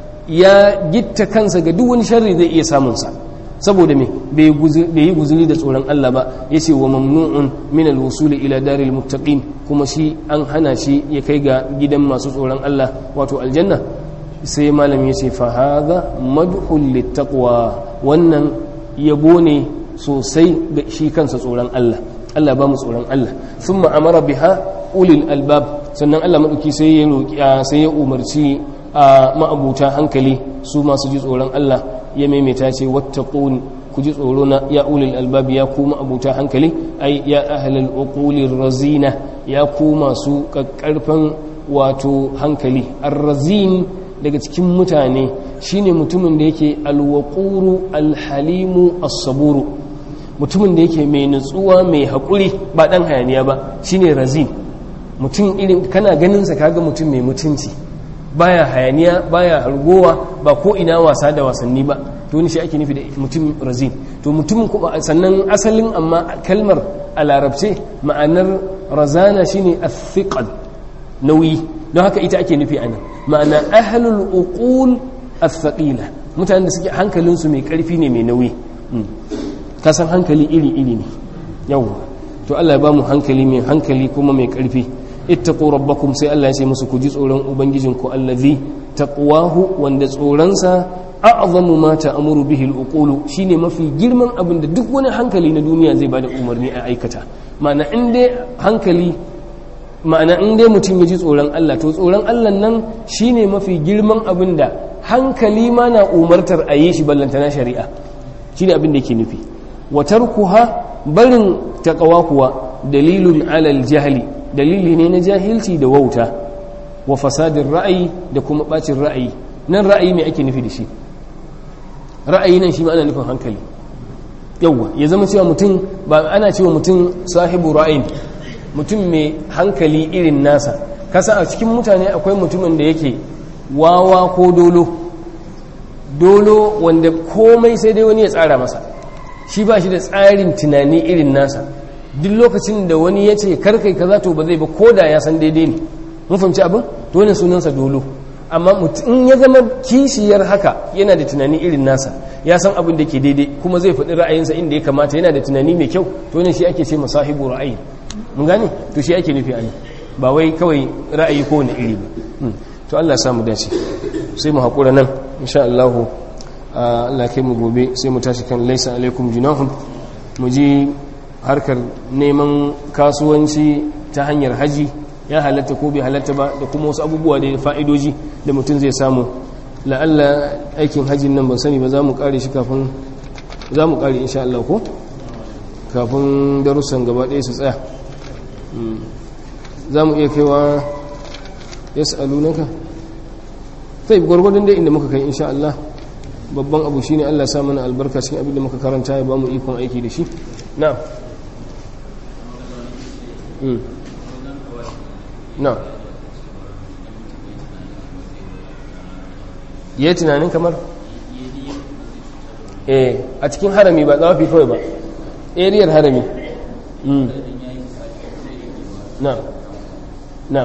ya gitta kansa ga duk wani sharri zai iya samun sa saboda me bai yi guzuri da tsoron Allah ba ya ce wa mamnu'un min alwusuli ila daril muttaqin kuma shi an hana shi ya kai ga gidan masu tsoron Allah wato aljanna sai malam ya ce fa hadha madhul littaqwa wannan yabo ne sosai ga shi kansa tsoron Allah Allah ba mu tsoron Allah thumma amara biha ulil albab sannan Allah madauki sai ya roki sai ya umarci a ma'abuta hankali su masu ji tsoron Allah ya maimaita ce wattaqun ku ji tsoro na ya ulil albab ya ku ma'abuta hankali ai ya ahlal uqulir razina ya ku masu kakkarfan wato hankali ar-razin daga cikin mutane shine mutumin da yake alwaquru alhalimu as-saburu mutumin da yake mai nutsuwa mai haƙuri ba ɗan hayaniya ba shine razin mutum irin kana ganinsa kaga mutum mai mutunci baya hayaniya baya hargowa ba ko ina wasa da wasanni ba to ni shi ake nufi da mutum razin to mutum kuma sannan asalin amma kalmar a larabce ma'anar razana shine athiqal nauyi don haka ita ake nufi anan ma'ana ahlul uqul athqila mutanen da suke hankalinsu mai karfi ne mai nauyi kasan hankali iri-iri ne yau to Allah ya ba mu hankali mai hankali kuma mai karfi ittaqu rabbakum sai Allah ya ce musu ku ji tsoron ubangijinku allazi taqwahu wanda tsoronsa a'zamu ma ta'muru bihi al-uqulu shine mafi girman abin da duk wani hankali na duniya zai bada umarni a aikata ma'ana in dai hankali ma'ana in dai mutum ya ji tsoron Allah to tsoron Allah nan shine mafi girman abin da hankali ma na umartar a yi shi ballantana shari'a shine abin da yake nufi wa tarkuha barin taqwa kuwa dalilun alal jahli dalili ne na jahilci da wauta wa fasadin ra'ayi da kuma bacin ra'ayi nan ra'ayi mai ake nufi da shi ra'ayi nan shi ma ana nufin hankali yawwa ya zama cewa mutum ba ana cewa mutum sahibu ra'ayin mutum mai hankali irin nasa kasa a cikin mutane akwai mutumin da yake wawa ko dolo dolo wanda komai sai dai wani ya tsara masa shi ba shi da tsarin tunani irin nasa duk lokacin da wani ya ce karkai kaza to ba zai ba ko da ya san daidai ne mun fahimci abin to wannan sunansa dolo amma in ya zama kishiyar haka yana da tunani irin nasa ya san abin da ke daidai kuma zai faɗi ra'ayinsa inda ya kamata yana da tunani mai kyau to wannan shi ake ce masahibu ra'ayi mun gane to shi ake nufi a ba wai kawai ra'ayi ko wani iri ba to Allah ya samu dace sai mu haƙura nan insha Allah Allah kai mu gobe sai mu tashi kan laisa alaikum junahun mu ji harkar neman kasuwanci ta hanyar haji ya halatta ko bai halatta ba da kuma wasu abubuwa da fa'idoji da mutum zai samu la'alla aikin hajjin nan ban sani ba za mu kare shi kafin za mu kare insha Allah ko kafin darussan gaba ɗaya su tsaya za mu iya kaiwa ya sa'alunaka sai gwargwadon dai inda muka kai insha Allah babban abu shine Allah sa mana albarka cikin abin da muka karanta ya ba mu ikon aiki da shi na na ya tunanin kamar eh a cikin harami ba tsawafi kawai ba ariyar harami na na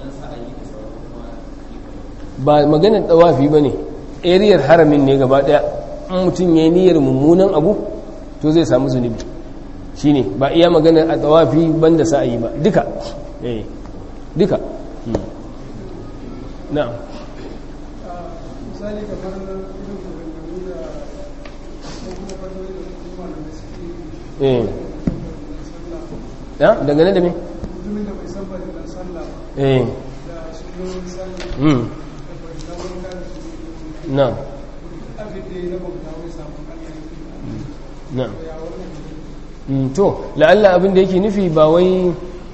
ba maganar tsawafi ba ne ariyar haramin ne gaba daya in mutum ya yi niyyar mummunan abu to zai samu zunubi shi ne ba iya maganar a tsawafi banda sa'ayi ba duka eh duka na misali kamar irin maganganu da ko kuma fadori da kuma da suke eh sallah ya dangane da me mutumin da bai san bari dan sallah ba eh da sunan sallah mm da bai san wanka da su na abin da ya na bauta wai samun Allah na ya wannan Mm, to la'alla abin da yake nufi ba wai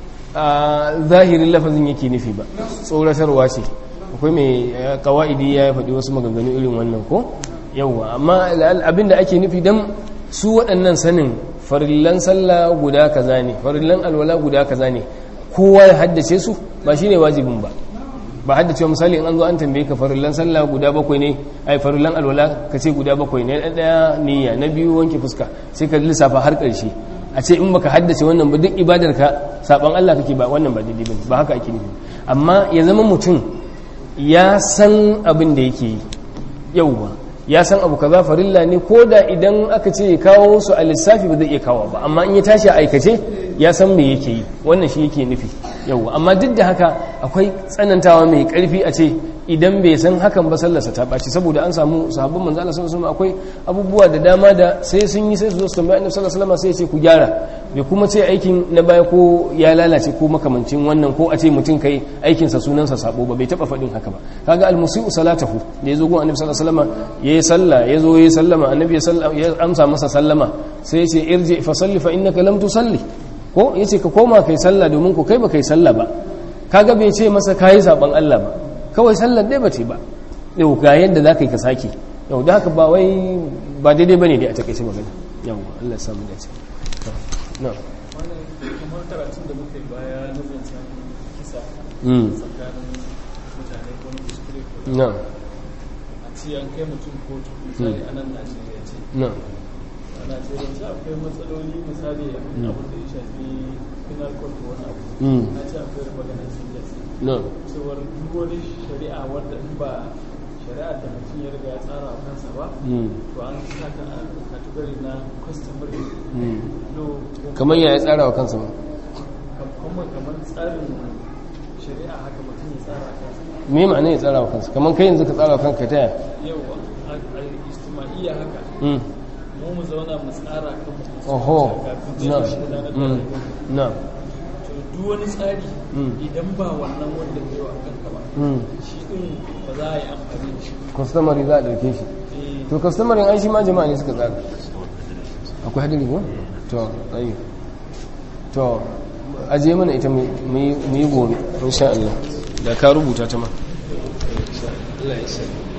a zahirin lafazin yake nufi ba tsoratarwa ce akwai mai eh, kawa'idi ya faɗi wasu maganganu irin wannan ko yauwa amma la'alla abin da ake nufi don su waɗannan sanin farillan sallah guda kaza ne farillan alwala guda kaza ne kowa ya haddace su ba shine wajibin ba ba haddace misali in an zo an tambaye ka farillan sallah guda bakwai ne ai farillan alwala ka ce guda bakwai ne na ɗaya niyya na biyu wanke fuska sai ka lissafa har ƙarshe a ce in baka haddace wannan ba duk ibadar ka saban Allah kake ba wannan ba daidai bane ba haka ake nufi amma ya zama mutum ya san abin da yake yi yauwa ya san abu kaza farilla ne ko da idan aka ce ya kawo su a lissafi ba zai iya kawo ba amma in ya tashi a aikace ya san me yake yi wannan shi yake nufi yauwa amma duk da haka akwai tsanantawa mai karfi a ce idan bai san hakan ba sallarsa ta ɓaci saboda an samu sahabban manzo Allah sallallahu alaihi akwai abubuwa da dama da sai sun yi sai su zo su tambaya annabi sallallahu alaihi wasallam sai ya ce ku gyara bai kuma ce aikin na baya ko ya lalace ko makamancin wannan ko a ce mutum kai aikin sa sunan sa sabo ba bai taba faɗin haka ba kaga almusiu salatahu da yazo gun annabi sallallahu alaihi wasallam yayi sallah yazo yayi sallama annabi ya sallama ya amsa masa sallama sai ya ce irji fa salli fa innaka lam tusalli ko yace ka koma kai sallah domin ku kai ba kai sallah ba kaga bai ce masa kayi saban Allah ba kawai sallar dai bace ba yau ga yadda za ka yi ka sake yau da haka ba wai ba daidai ba ne dai a takaice magana yau Allah ya samu dace na wannan kamar karatun da muka yi baya na zancen kisa mm tsakanin mutane ko na kuskure ko na a ce an kai mutum kotu misali a nan najeriya ce na a najeriya ce akwai matsaloli misali abin da ya shafi penal court ko wani abu mm na ce akwai maganar siyas na cewar duk wani shari'a wadda in ba shari'ar da mutum ya riga ya tsara wa kansa ba mm to an saka a category na customary mm law ko kamar ya tsara wa kansa ba kamar kamar tsarin shari'a haka mutum ya tsara kansa me ma'ana ya tsara wa kansa kamar kai yanzu ka tsara wa kanka ta yaya yau a istima'iyya haka mm mu mu zauna mu tsara kan mu oho kafin na ce shi gudanar da mm rayuwa. na to duk wani tsari Mm. idan ba wannan wanda ke wa kanka ba mm shi din ba za a yi amfani da shi customary za a dauke shi Eh, to customary an shi ma jama'a ne suka tsara akwai hadari ko to ayi to aje mana ita mu yi mu yi gobe insha Allah da ka rubuta ta ma insha Allah ya sani